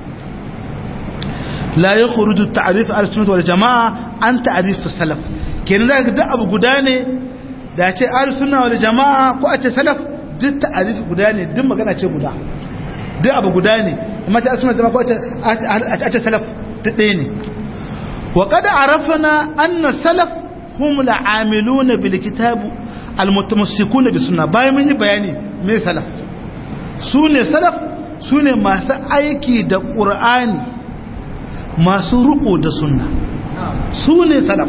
la yakhruju ta'rif al-sunnah wal jama'a an ta'rif salaf kenan zaka da abu guda ne da ce al-sunna wal jama'a ko a ce salaf duk ta'rif guda ne duk magana ce guda duk abu guda ne amma ta suna jama'a ko a ce salaf duk ɗaya ne wa kada arafana anna salaf hum la'amiluna bil kitab almutamassikuna bi sunna bayan mun yi bayani me salaf su ne salaf su ne masu aiki da qur'ani masu riko da sunna su ne salaf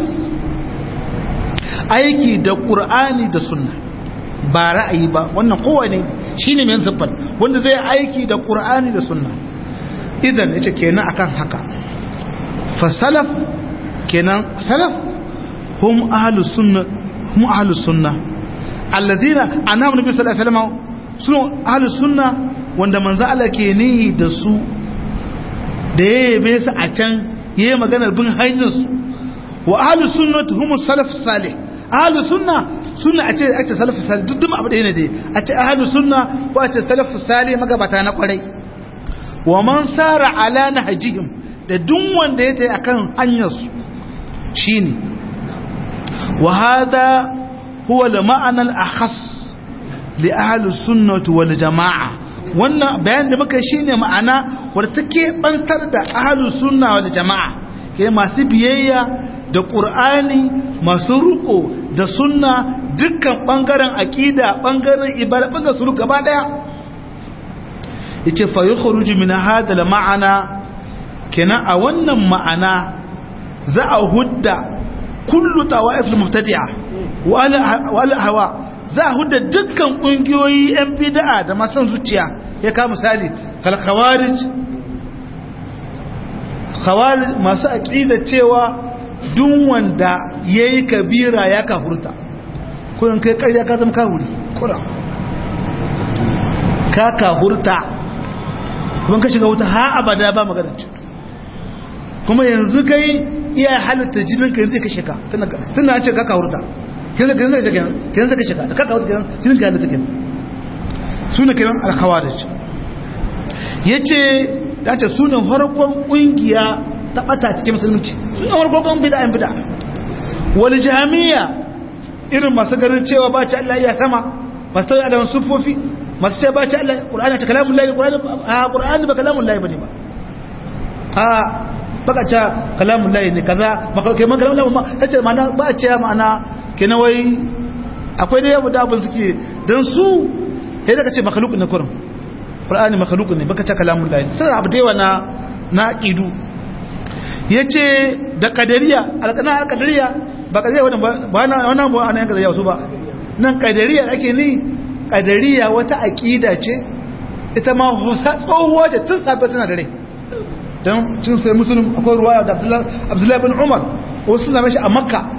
aiki da qur'ani da sunna ba ra'ayi ba wannan kowane shine mai siffar wanda zai aiki da qur'ani da sunna idan yace kenan akan haka fa salaf kenan salaf hum ahlus sunna hum ahlus sunna alladhina annabi nabi sallallahu alaihi wasallam sun ahlus sunna wanda manzo Allah ke ni da su da yayi su a can yayi maganar bin hanyar su wa ahlus sunnati hum salaf salih ahlus sunna sunna a ce ake salafu salih duk duma abu ɗaya ne dai a ce ahlus sunna ko a ce salafu salih magabata na kwarai wa man sara ala nahjihim da duk wanda ya tayi akan hanyar su shine wa hada huwa al-ma'ana al-akhas li ahli sunnati wal jama'a wannan bayan da muka shine ma'ana wanda take bantar da ahli sunna wal jama'a ke masu biyayya da ƙur'ani masu ruko da sunna dukkan ɓangaren aƙida ɓangaren ibada ɓangaren suru gaba ɗaya ya ce fayi khuruji min hadal ma'ana kenan a wannan ma'ana za a hudda kullu tawa'if mubtadi'a wa hawa za a hudda dukkan ƙungiyoyi yan bid'a da masan zuciya ya ka misali kal khawarij khawarij masu aqida cewa duk wanda ya yi kabira ya kafurta kurin kai karya ka zama kawuri kura ka kafurta kuma ka shiga wuta ha abada ba magana cutu kuma yanzu kai iya halitta jininka yanzu ka shiga tana ce ka kafurta yanzu ka shiga da ka kafurta jinin ka halitta kenan suna kiran alkhawarij ya ce ya ce sunan farkon ƙungiya ta bata cikin musulunci sun yi warkokon bida'in bida wani jami'a irin masu ganin cewa ba ci Allah ya sama masu tauye adaman sufofi masu ce ba ci Allah ƙur'ani ta kalamun layi ƙur'ani ba kalamun layi ba ne ba a baka ce kalamun layi ne kaza makalkai man kalamun layi ma ta ce ma'ana ba ce ma'ana ke na wai akwai da yabu da abin suke don su ya daga ce makalukun ne kurin ƙur'ani makalukun ne baka ce kalamun layi sai abu da yawa na ƙidu ya ce da kadariya alƙana kadariya ba kadariya wannan ba na wannan ba ana yan kadariya wasu ba nan kadariya ake ni kadariya wata aƙida ce ita ma hosa tsohuwa ce tun safe suna da rai don cin sai musulun akwai ruwaya da abdullahi bin umar wasu same shi a makka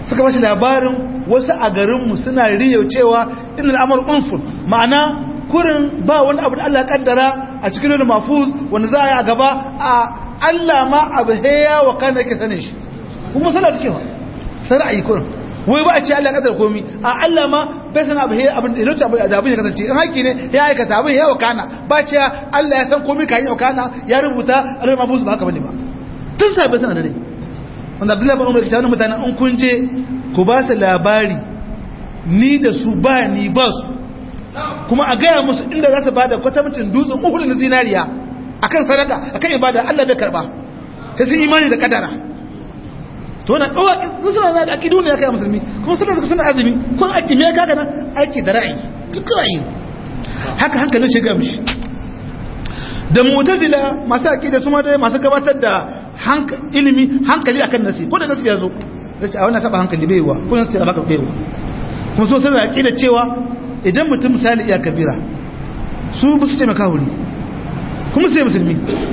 suka bashi labarin wasu a garinmu suna riyau cewa inda al'amar unfur ma'ana kurin ba wani abu da Allah kaddara a cikin wani mafuz wanda za a yi a gaba a Allah ma abu heya wa kan da ke sanin shi kuma sallah take ba sai ra'ayi kurin wai ba a ce Allah kaddara komi a Allah ma bai san abu heya abin da lokaci abu da abin ya kasance in haƙi ne ya aikata abin ya wakana ba ce Allah ya san komi kayan wakana ya rubuta alal mafuz ba haka bane ba tun sai bai san da dai wanda Abdullahi bin Umar ke tawo mutanen in kun je ku ba su labari ni da su ba ni ba su kuma a gaya musu inda za su ba da kwatamcin dutsen uhudu na zinariya akan sadaka akan ibada Allah bai karba ta sun imani da kadara to na ɗawa sun suna da akidu ne ya kai musulmi kuma suna suka suna azumi kun aiki me kaga nan aiki da ra'ayi duk ra'ayi haka hankalin shiga mishi da mutazila masu aqida su ma dai masu gabatar da ilimi hankali akan nasi ko da nasi ya zo zai ce a wannan saba hankali bai wa ko nasi ya baka bai wa kuma so suna aqida cewa idan mutum misali iya kabira su ba su ce maka wuri kuma sai musulmi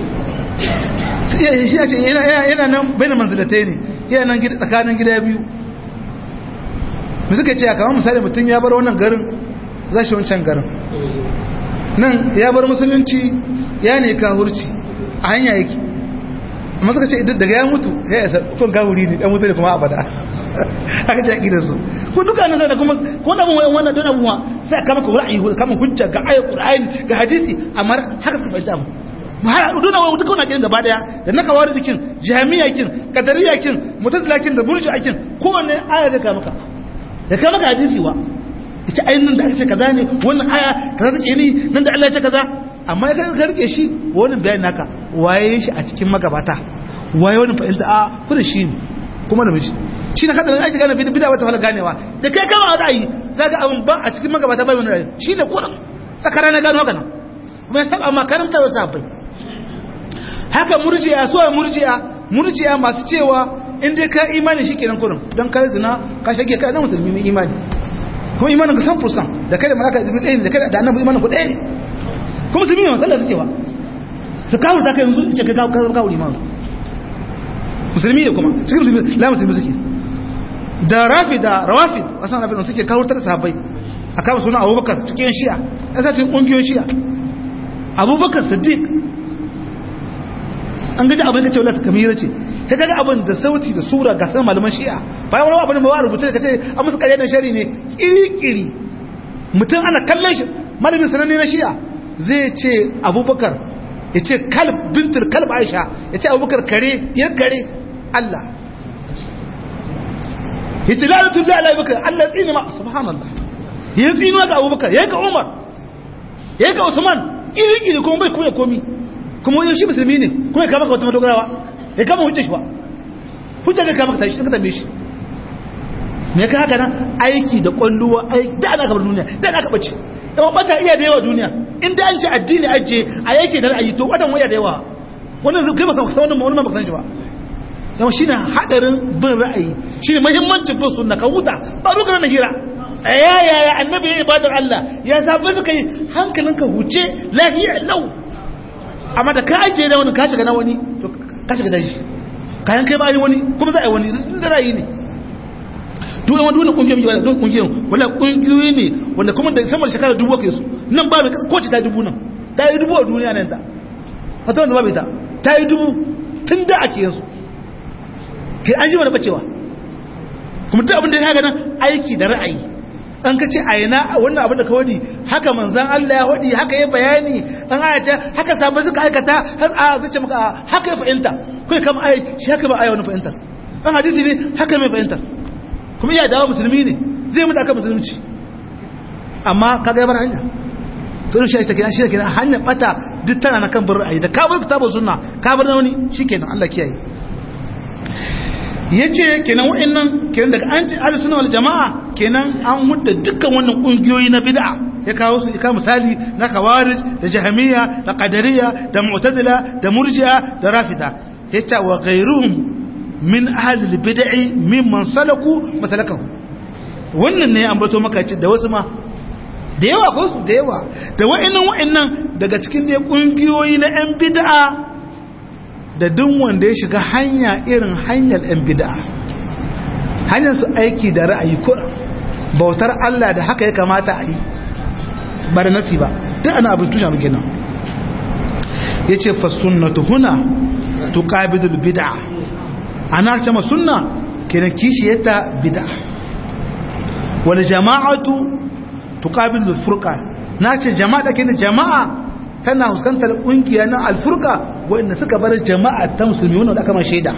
shi ya ce yana nan bai na manzilatai ne yana nan tsakanin gida biyu mu suka ce kamar misali mutum ya bar wannan garin za shi wancan garin nan ya bar musulunci ya ne kahurci a hanya yake amma suka ce daga ya mutu ya yasa kun kahuri ne dan mutu ne kuma abada haka ce akidar su ko duka nan da kuma ko da mun wannan don abuwa sai kama ka ra'ayi kama hujja ga ayat qur'ani ga hadisi amma haka suka fahimta mu mu har dona wa duka wannan gaba daya da na kawar jikin jami'a kin kadariya kin mutazila kin da murji'a kin kowanne aya da kama ka da kama ka hadisi wa ita ainihin da aka ce kaza ne wannan aya kaza take ni nan da Allah ya ce kaza amma ya ka rike shi wannan bayanin naka waye shi a cikin magabata waye wannan fa'ilta a kuma shi ne kuma da miji shi na kada ake gane bida wata wala ganewa da kai kama ra'ayi zaka abin ba a cikin magabata bai wani ra'ayi shi ne kuran tsakara na gano haka nan kuma ya saba makaranta wasu abai haka murjiya so murjiya murjiya masu cewa in dai ka imani shi kenan kurin don kai zina ka shage ka dan musulmi mai imani kuma imanin ka san fursan da kai da malaka jibril ɗaya ne da kai da annabi imanin ku ɗaya ne kuma musulmi ne masallar suke ba su kawo ta kai yanzu ce ka kawo kawo liman musulmi ne kuma cikin musulmi la musulmi suke da rafi da rawafid wasan rafi suke kawo ta sahabbai a kama suna abubakar cikin shi'a ya sa cikin ƙungiyoyin shi'a abubakar siddiq an gaji abin da ce wadata kamira ce ka gaga abin da sauti da sura ga sanar malaman shi'a bayan wani abin da ba rubuta ka ce an musu karyar da shari ne kiri-kiri mutum ana kallon shi malamin sananne na shi'a zai ce abubakar ya ce kalb bintul kalb aisha ya ce abubakar kare ya kare allah ya ce lalatun lalai bakar allah tsini ma subhanallah ya tsini ga abubakar ya ga umar ya ga usman iri-iri kuma bai kuma komi kuma wajen shi musulmi ne kuma ya kama ka wata madogarawa ya kama hujjar shi ba hujjar da kama ka tashi ka tambaye shi me ka haka nan aiki da kwalluwa aiki da ana kamar duniya da ana kabace yawan bata iya da yawa duniya inda an ce addini ajiye a yake da ra'ayi to wadan waya da yawa wannan zai kai masa wannan wannan ba san shi ba yawan shine hadarin bin ra'ayi shine muhimmancin bin sunna ka huta ba rugar na hira tsaya yaya annabi ya ibadar Allah ya zaɓi suka yi hankalinka huce lahiya lau amma da ka ajiye da wani ka shiga na wani to ka shiga da shi kayan kai ba wani kuma za a yi wani sun da ra'ayi ne duk wani wani kungiyoyi wala duk kungiyoyi wala kungiyoyi ne wanda kuma da sama da shekara dubu kai su nan ba mai ko ce ta dubu nan ta yi dubu a duniya nan ta wata wanda ba bai ta ta yi dubu tun da ake yansu ke an ji wani bacewa kuma duk abin da ya nan aiki da ra'ayi an ka ce a yana wannan abin da ka wadi haka manzan Allah ya wadi haka ya bayani an aya ce haka sabon suka aikata har a zace maka haka ya fahimta kai kama ai shi haka ba ai wani fahimtar an hadisi ne haka mai fahimtar kuma iya dawo musulmi ne zai mutu aka musulunci amma ka ga yabar hanya to shi ta kenan shi ta kenan hanyar bata duk tana na kan bin ra'ayi da ka bar kitabu sunna ka bar wani shikenan Allah kiyaye yace kenan wa'annan kenan daga an ce ahlus sunna wal jamaa kenan an hudda dukkan wannan kungiyoyi na bid'a ya kawo su ika misali na khawarij da jahmiya da qadariyya da mu'tazila da murji'a da rafida yace wa ghayruhum min ahli al-bid'i mimman salaku masalakahu wannan ne an bato maka da wasu ma da yawa ko su da yawa da wa'annan wa'annan daga cikin da kungiyoyi na yan bid'a da duk wanda ya shiga hanya irin hanyar yan bid'a hanyar su aiki da ra'ayi ko bautar Allah da haka ya kamata a yi ba da nasi ba duk ana abin tushen muke nan ya ce fa sunnatu huna tuqabidul bid'a ana ce ma sunna kenan kishiyata bid'a wal jama'atu tuqabidul furqa na ce jama'a da kenan jama'a tana huskantar kungiya na alfurqa wanda suka bar jama'a ta musulmi wanda aka ma shaida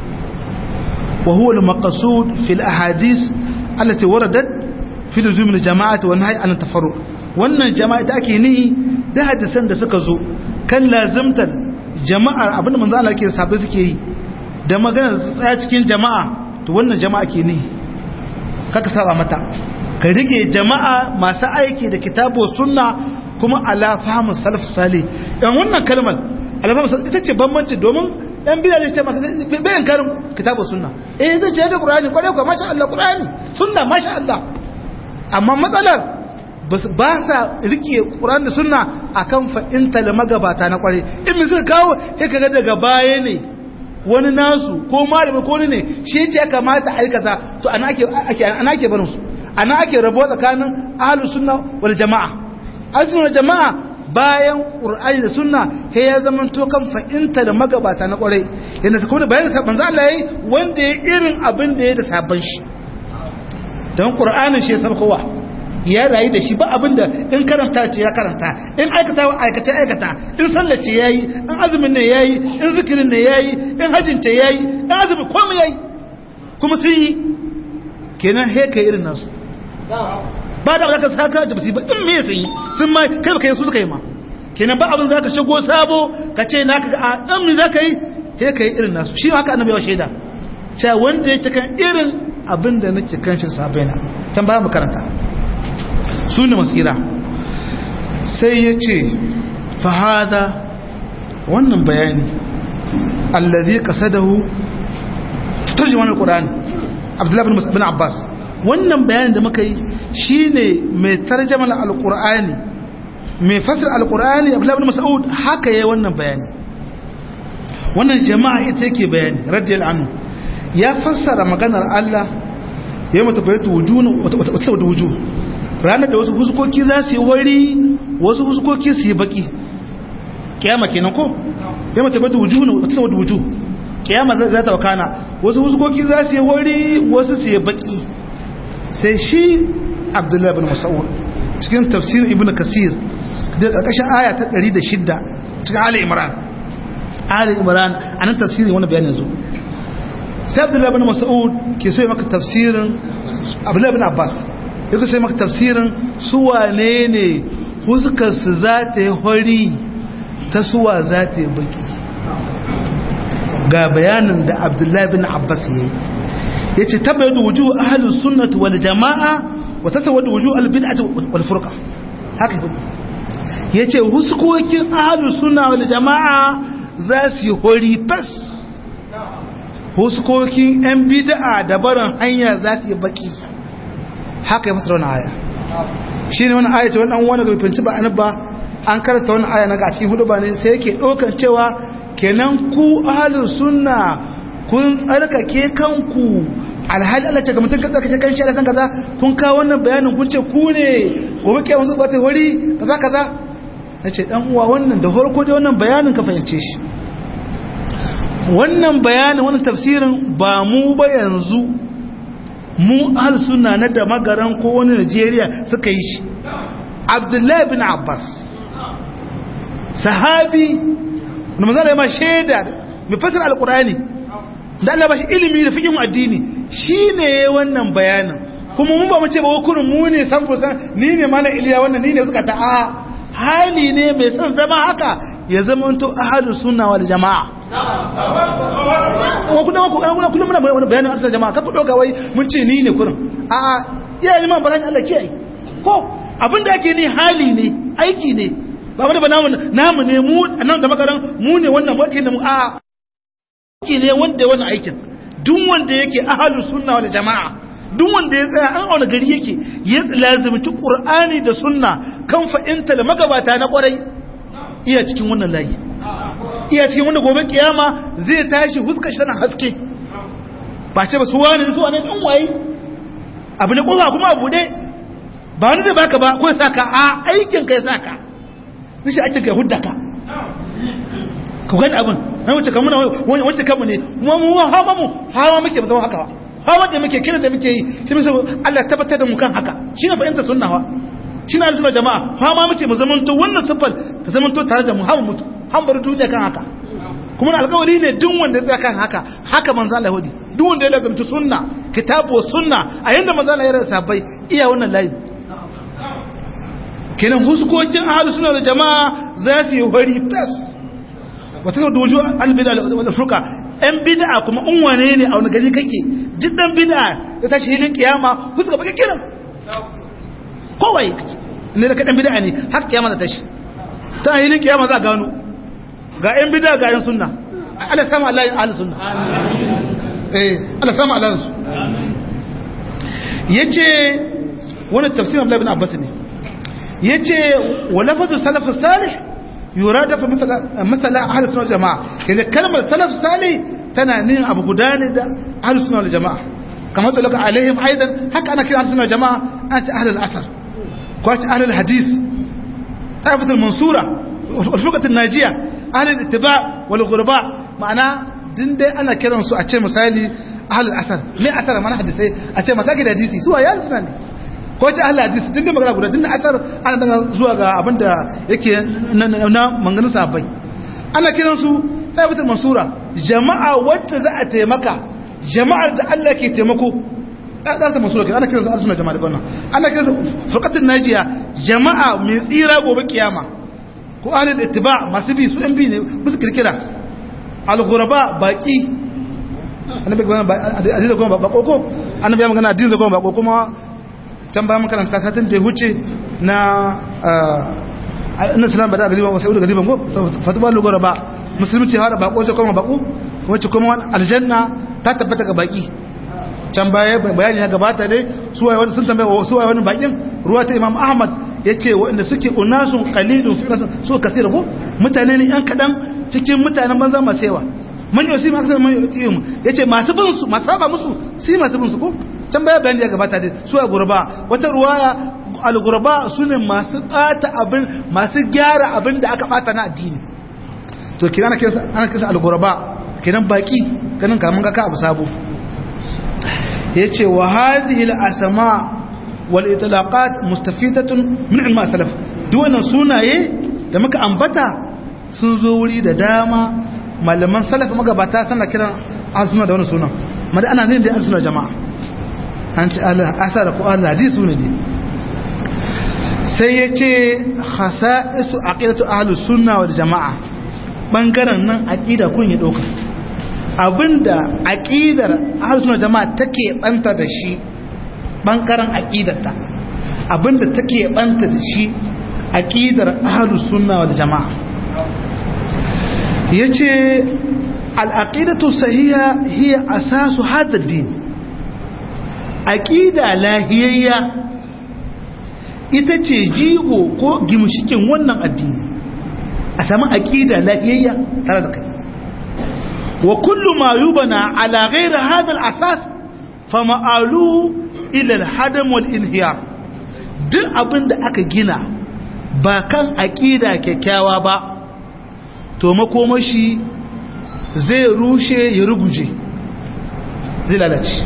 wa huwa al maqsud fil ahadith allati waradat fi luzum al jama'ati wa nahy an tafarruq wannan jama'a da ake nihi da hadisan da suka zo kan lazimtar jama'ar abinda manzo Allah ke sabai suke yi da magana tsaya cikin jama'a to wannan jama'a ke nihi kaka saba mata ka rike jama'a masu aiki da kitabu sunna kuma ala fahmu salaf salih yan wannan kalmar ala fahmu ita ce bambanci domin dan bid'a zai ce maka bayan karin kitabu sunna eh zai ce da qur'ani kware ko masha Allah qur'ani sunna masha Allah amma matsalar ba sa rike ƙuran da suna a kan fa'inta da magabata na ƙware in min suka kawo ya kaga daga baya ne wani nasu ko malami ko ne shi ce ya kamata aikata to ana ake barin su ana ake rabo tsakanin ahalus sunna wal jama'a ahalus sunna jama'a bayan ƙur'ani da sunna he ya zama to kan fa'inta da magabata na ƙware yadda su kuma bayan sabon za Allah yi wanda ya irin abin da ya da sabon shi don ƙur'anin shi ya sarkowa ya rayu da shi ba abinda in karanta ce ya karanta in aikata wa aikace aikata in sallace yayi in azumin ne yayi in zikirin ne yayi in hajjin ce yayi in azumin komai yayi kuma sun yi kenan he kai irin nasu ba da zaka saka da basi ba in me sun yi sun ma kai baka yi su suka yi ma kenan ba abin zaka shigo sabo ka ce naka ga a dan me zaka yi he kai irin nasu shi haka annabi ya shaida cewa wanda yake kan irin abin da nake kan shi sabaina can ba mu karanta su ne masira sai ya ce fahada wannan bayani allazi kasadahu turjuman alqur'ani abdullahi bin abbas wannan bayanin da muka yi shine mai tarjama alqur'ani mai fasir alqur'ani abdullahi bin mas'ud haka yayin wannan bayani wannan jama'a ita yake bayani radiyallahu anhu ya fassara maganar Allah ya mata bayatu wujuna wata wata wujuh ranar da wasu huskoki za su yi wari wasu huskoki su yi baki kiyama kenan ko ya mata bada wuju ne wata wadda wuju kiyama za ta wakana wasu huskoki za su yi wari wasu su yi baki sai shi abdullahi bin mas'ud cikin tafsirin ibnu kasir da karkashin aya ta 106 cikin ali imran ali imran anan tafsirin wannan bayanin zo sai abdullahi bin mas'ud ke so maka tafsirin abdullahi bin abbas yadda sai maka tafsirin suwane ne huskarsu za ta yi hori ta suwa za ta yi baki ga bayanin da abdullahi bin abbas ya yi ya ce taba yadda wuju ahalin sunnatu wal jama'a wa ta sawa da wuju albid'ati wal furqa haka yi ya ce huskokin ahalin sunna wal jama'a za su yi hori fas huskokin yan bid'a da barin hanya za su yi baki haka ya fasara wani aya shi ne wani aya ce wani wani bai finci ba an ba an karanta wani aya na ga cikin hudu ba ne sai yake ɗaukan cewa kenan ku ahalin sunna kun tsarkake kanku alhali Allah ce ga mutum ka tsarkake kan shi da san kaza kun kawo wannan bayanin kun ce ku ne gobe ke wasu ba ta wuri kaza kaza na ce dan uwa wannan da farko dai wannan bayanin ka fahimce shi wannan bayanin wannan tafsirin ba mu ba yanzu mu ahal suna na da magaran ko wani Najeriya suka yi shi Abdullahi bin Abbas sahabi wanda manzana ya ma shaida mai fasir alkurani da Allah ba shi ilimi da fikin addini shi ne wannan bayanin kuma mun ba mu ce ba hukurin mu ne san fusan ni ne mana iliya wannan ni ne suka ta a hali ne mai son zama haka ya zama to ahadu sunna wal jama'a kullum muna wani bayanin arsar jama'a kakku ɗauka wai mun ce ni ne kurin a iya liman barani Allah kiyaye ko abinda ake ni hali ne aiki ne ba wani ba namu ne mu nan da makaran mu ne wannan wadda ne mu a aiki ne wanda wannan aikin duk wanda yake ahalu sunna wal jama'a duk wanda ya tsaya an auna gari yake ya lazimci qur'ani da sunna kan fa'inta da magabata na kwarai iya cikin wannan layi iya cikin wanda gobe kiyama zai tashi huska shi tana haske ba ce ba su wani su wani ɗan waye abu ne ƙofa kuma abu ne ba wani zai baka ba ko ya saka a aikin ka ya saka nishi aikin ka ya hudda ka ka gani abin na wuce kamu na wacce kamu ne mu mu hawa mu hawa muke ba zama haka ba hawa da muke kira da muke yi shi musu Allah tabbatar da mu kan haka shi ne fahimta sunna wa shi na arzuna jama'a hawa muke mu zamanto wannan siffar ta zamanto tare da mu hawa mutu han bar duniya kan haka kuma na alkawari ne duk wanda ya kan haka haka manzo Allah hudi duk wanda ya lazumci sunna kitabu sunna a yanda manzo Allah ya rasa bai iya wannan layi kenan huskokin ahlus sunna da jama'a za su yi hori fes wata sau da wujo albida da furka yan bid'a kuma in wane ne a wani gari kake duk dan bid'a ya tashi hilin kiyama huska baka kiran kowai ne da kaɗan bid'a ne har kiyama da tashi ta hilin kiyama za a gano ga yan bid'a ga yan sunna Allah sama Allah yin ahli sunna eh Allah sama Allah su yace wannan tafsirin Abdullah ibn Abbas ne yace wa lafazu salaf salih yurada fa masala masala ahli sunna jamaa kaza kalmar salaf salih tana nin abu gudane da ahli sunna jamaa kamar da laka alaihim aidan haka ana kira ahli sunna jamaa ana ta ahli al-asr ko ta ahli al-hadith ta'ifat al-mansura al-furqat an-najiya ahli al-ittiba' wal ghurba ma'ana din dai ana kiran su a ce misali ahli al-asr me asar mana hadisi a ce masaki da hadisi su ya sunna ne ko ta ahli hadisi din dai magana guda din asar ana daga zuwa ga abinda yake na manganin sahabbai ana kiran su ta'ifat al-mansura jama'a wadda za a taimaka jama'ar da Allah ke taimako ɗarsa masu rokin ana kiransu arsuna jama'a da wannan ana kiransu furkatun najiya jama'a mai tsira gobe kiyama ko ahalin ittiba masu bi su yan bi ne musu kirkira al-ghuraba baki annabi gwana addini da goma bako ko annabi ya magana addini da goma bako kuma can bayan makaranta satin da ya huce na annabi sallallahu alaihi wasallam ba sai da gariban ko fatuba al-ghuraba musulunci har bako sai kuma bako wacce kuma aljanna ta tabbata ga baki can baya bayani ya gabata dai suwaye wani sun tambaye suwaye wani bakin ruwa ta imam ahmad ya ce waɗanda suke unasun qalilun fi nasan so kasira ko mutane ne yan kaɗan cikin mutanen banza masu yawa man yau si masu kasar man yau ya ce masu bin su masu saba musu si masu bin su ko can baya bayani ya gabata dai suwaye gurba wata ruwaya al-gurba su ne masu ɓata abin masu gyara abin da aka ɓata na addini to kira ana kisa al-gurba kenan baki ganin kamun ga ka abu sabo yace wa hadhihi al-asma wal itlaqat mustafidatun min ilm salaf duk wannan sunaye da muka ambata sun zo wuri da dama malaman salaf magabata suna kiran azuna da wannan sunan mada ana ne da azuna jama'a an ci asara ko Allah hadisi ne dai sai yace khasa'isu aqidatu ahlus sunna wal jama'a bangaren nan aqida kun ya dauka abinda aqidar ahlus jama'a take banta da shi bangaren aqidarta abinda take banta da shi aqidar ahlus sunna wal jama'a yace al aqidatu sahiha hiya asasu hadha ad-din aqida lahiyayya ita ce jigo ko gimshikin wannan addini a samu aqida lahiyayya tare da kai وكل ما يبنى على غير هذا الأساس فمآلوه إلى الحدم والإنهيار duk abin da aka gina ba kan aƙida kyakkyawa ba to makomashi zai rushe ya ruguje zai lalace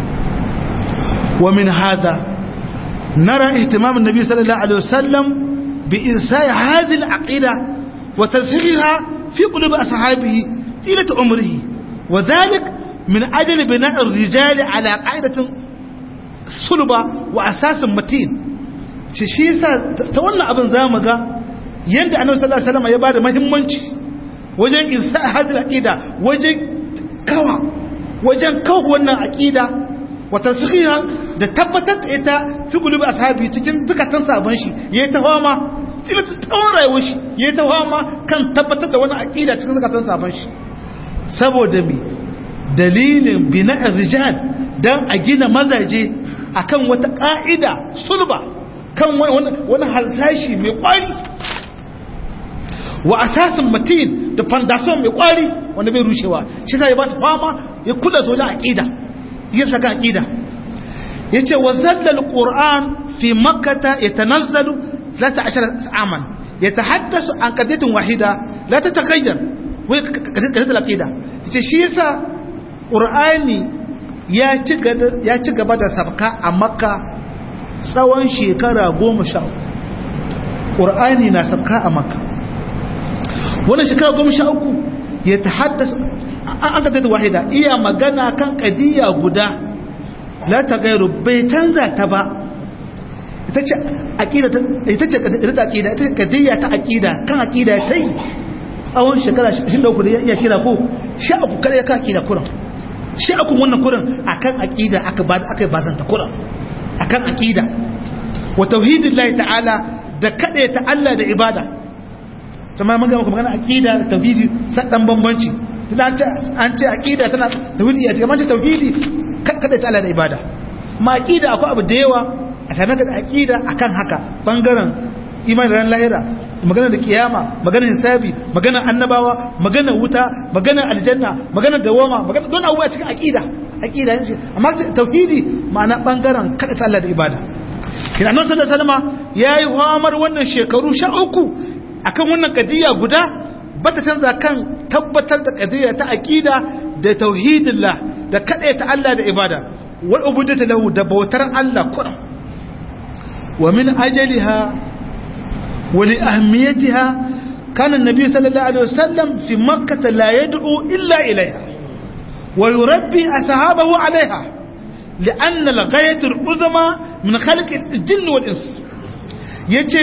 wa min hada nara ihtimamin nabi sallallahu alaihi wasallam bi insai hadhihi al-aqida wa tashihiha fi qulubi ashabihi طيلة عمره وذلك من أجل بناء الرجال على قاعدة صلبة وأساس متين شيسا تولى أبن زامغا يند أنه صلى الله عليه وسلم يبار مهمنش وجن إنساء هذه العقيدة وجن كوا وجن كوا وانا عقيدة وتنسخيها da tabbatar da ita fi gulubi ashabi cikin zukatan sabon shi yayi ta fama tsawon rayuwar shi yayi ta fama kan tabbatar da wani aqida cikin zukatan sabon shi saboda mi dalilin bina'ar rijal don a gina mazaje akan wata ƙa'ida sulba kan wani halsashi mai ƙwari wa asasin matin da fandason mai ƙwari wanda bai rushewa shi sai ba su fama ya kula sojan aƙida yin saka aqida yace wa zallal qur'an fi makkah yatanazzalu 13 aman yatahaddasu an qadiyatin wahida la tataghayyar wa qadiyat al-aqida yace shi yasa qur'ani ya ci ya ci gaba da sabka a makka tsawon shekara 10 qur'ani na sabka a makka wannan shekara 13 ya tahaddasa an qadiyat wahida iya magana kan qadiya guda la ta gairu bai canza ta ba ita ce aqida ita ce ita aqida ita kadiyya ta aqida kan aqida ta yi tsawon shekara 23 da ya kira ko sha uku kare kan aqida kuran sha uku wannan kuran akan aqida aka ba aka bazanta kuran akan aqida wa tauhidillahi ta'ala da kade ta Allah da ibada kuma mun ga muku magana aqida da tauhidi sadan bambanci tana an ce aqida tana tauhidi ya ce kamar tauhidi kada ta Allah da ibada ma aqida akwai abu da yawa a same ka da aqida akan haka bangaren imani ran lahira magana da kiyama magana hisabi magana annabawa magana wuta magana aljanna magana dawama magana don abubuwa cikin aqida aqida yace amma tauhidi ma'ana bangaren kada ta Allah da ibada kina annabi sallallahu alaihi wasallam yayi hamar wannan shekaru sha uku akan wannan kadiya guda bata canza kan tabbatar da kadiya ta aqida da tauhidillah da kaɗai ta Allah da ibada wa ubudata lahu da bautar Allah kuran wa min ajaliha wa li ahmiyatiha kana annabi sallallahu alaihi wasallam fi makkah la yad'u illa ilayha wa yurabbi ashabahu alaiha لأن الغاية العظمى من خلق الجن والإنس يجي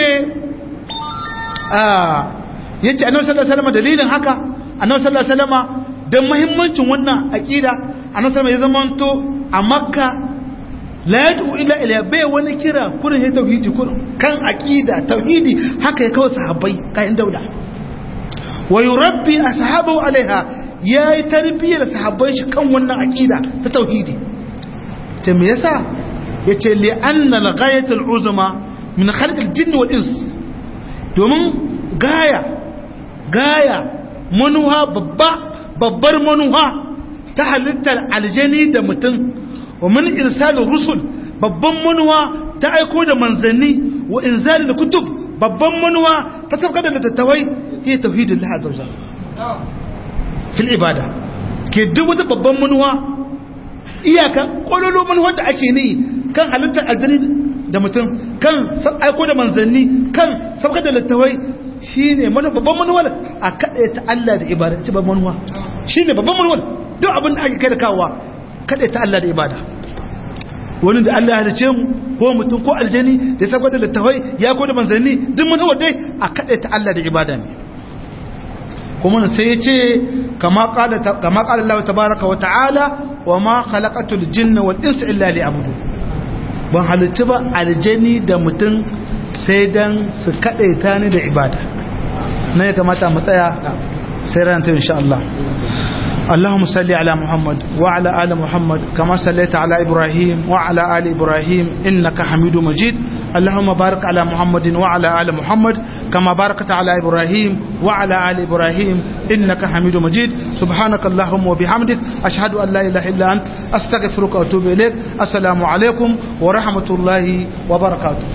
آه يجي أنه صلى الله عليه وسلم دليل هكا أنه صلى الله عليه وسلم don mahimmancin wannan aƙida a nasarar ya zamanto a makka la ya du'u ila ila bai wani kira kurin ya tauhidi kurin kan aƙida tauhidi haka ya kawo sahabbai kayan daula wa yurabbi ashabahu alaiha yayi tarbiyyar sahabbai shi kan wannan aƙida ta tauhidi ce me yasa yace li anna al-ghayat al-uzma min khalq al-jinn wal ins domin gaya gaya manuha babba babbar manuha ta halittar aljani da mutum wa min irsalin rusul babban manuwa ta aiko da manzanni wa inzalin kutub babban manuwa ta sabka da littattafai ya tauhidin laha zauja fil ibada ke duk wata babban manuwa iyaka kololo manuwar da ake ne kan halittar aljani da mutum kan aiko da manzanni kan sabka da littattafai shi ne babban manuwar a kaɗe ta Allah da ibada ci babban manuwa shi ne babban manuwar duk abin da ake kai da kawowa kaɗe ta Allah da ibada wani da Allah ya halice mu ko mutum ko aljani da sabon da littafai ya ko da manzanni duk manuwar dai a kaɗe ta Allah da ibada ne kuma sai ya ce kama ƙala Allah tabaraka wa ta'ala wa ma khalaqatul jinna wal insa illa liya'budu ban halitta ba aljani da mutum sai dan su kaɗaita ni da ibada na ya kamata mu tsaya sai ranta insha Allah اللهم صل على محمد وعلى آل محمد كما صليت على إبراهيم وعلى آل إبراهيم إنك حميد مجيد اللهم بارك على محمد وعلى آل محمد كما باركت على إبراهيم وعلى آل إبراهيم إنك حميد مجيد سبحانك اللهم وبحمدك أشهد أن لا إله إلا أنت أستغفرك وأتوب إليك السلام عليكم ورحمة الله وبركاته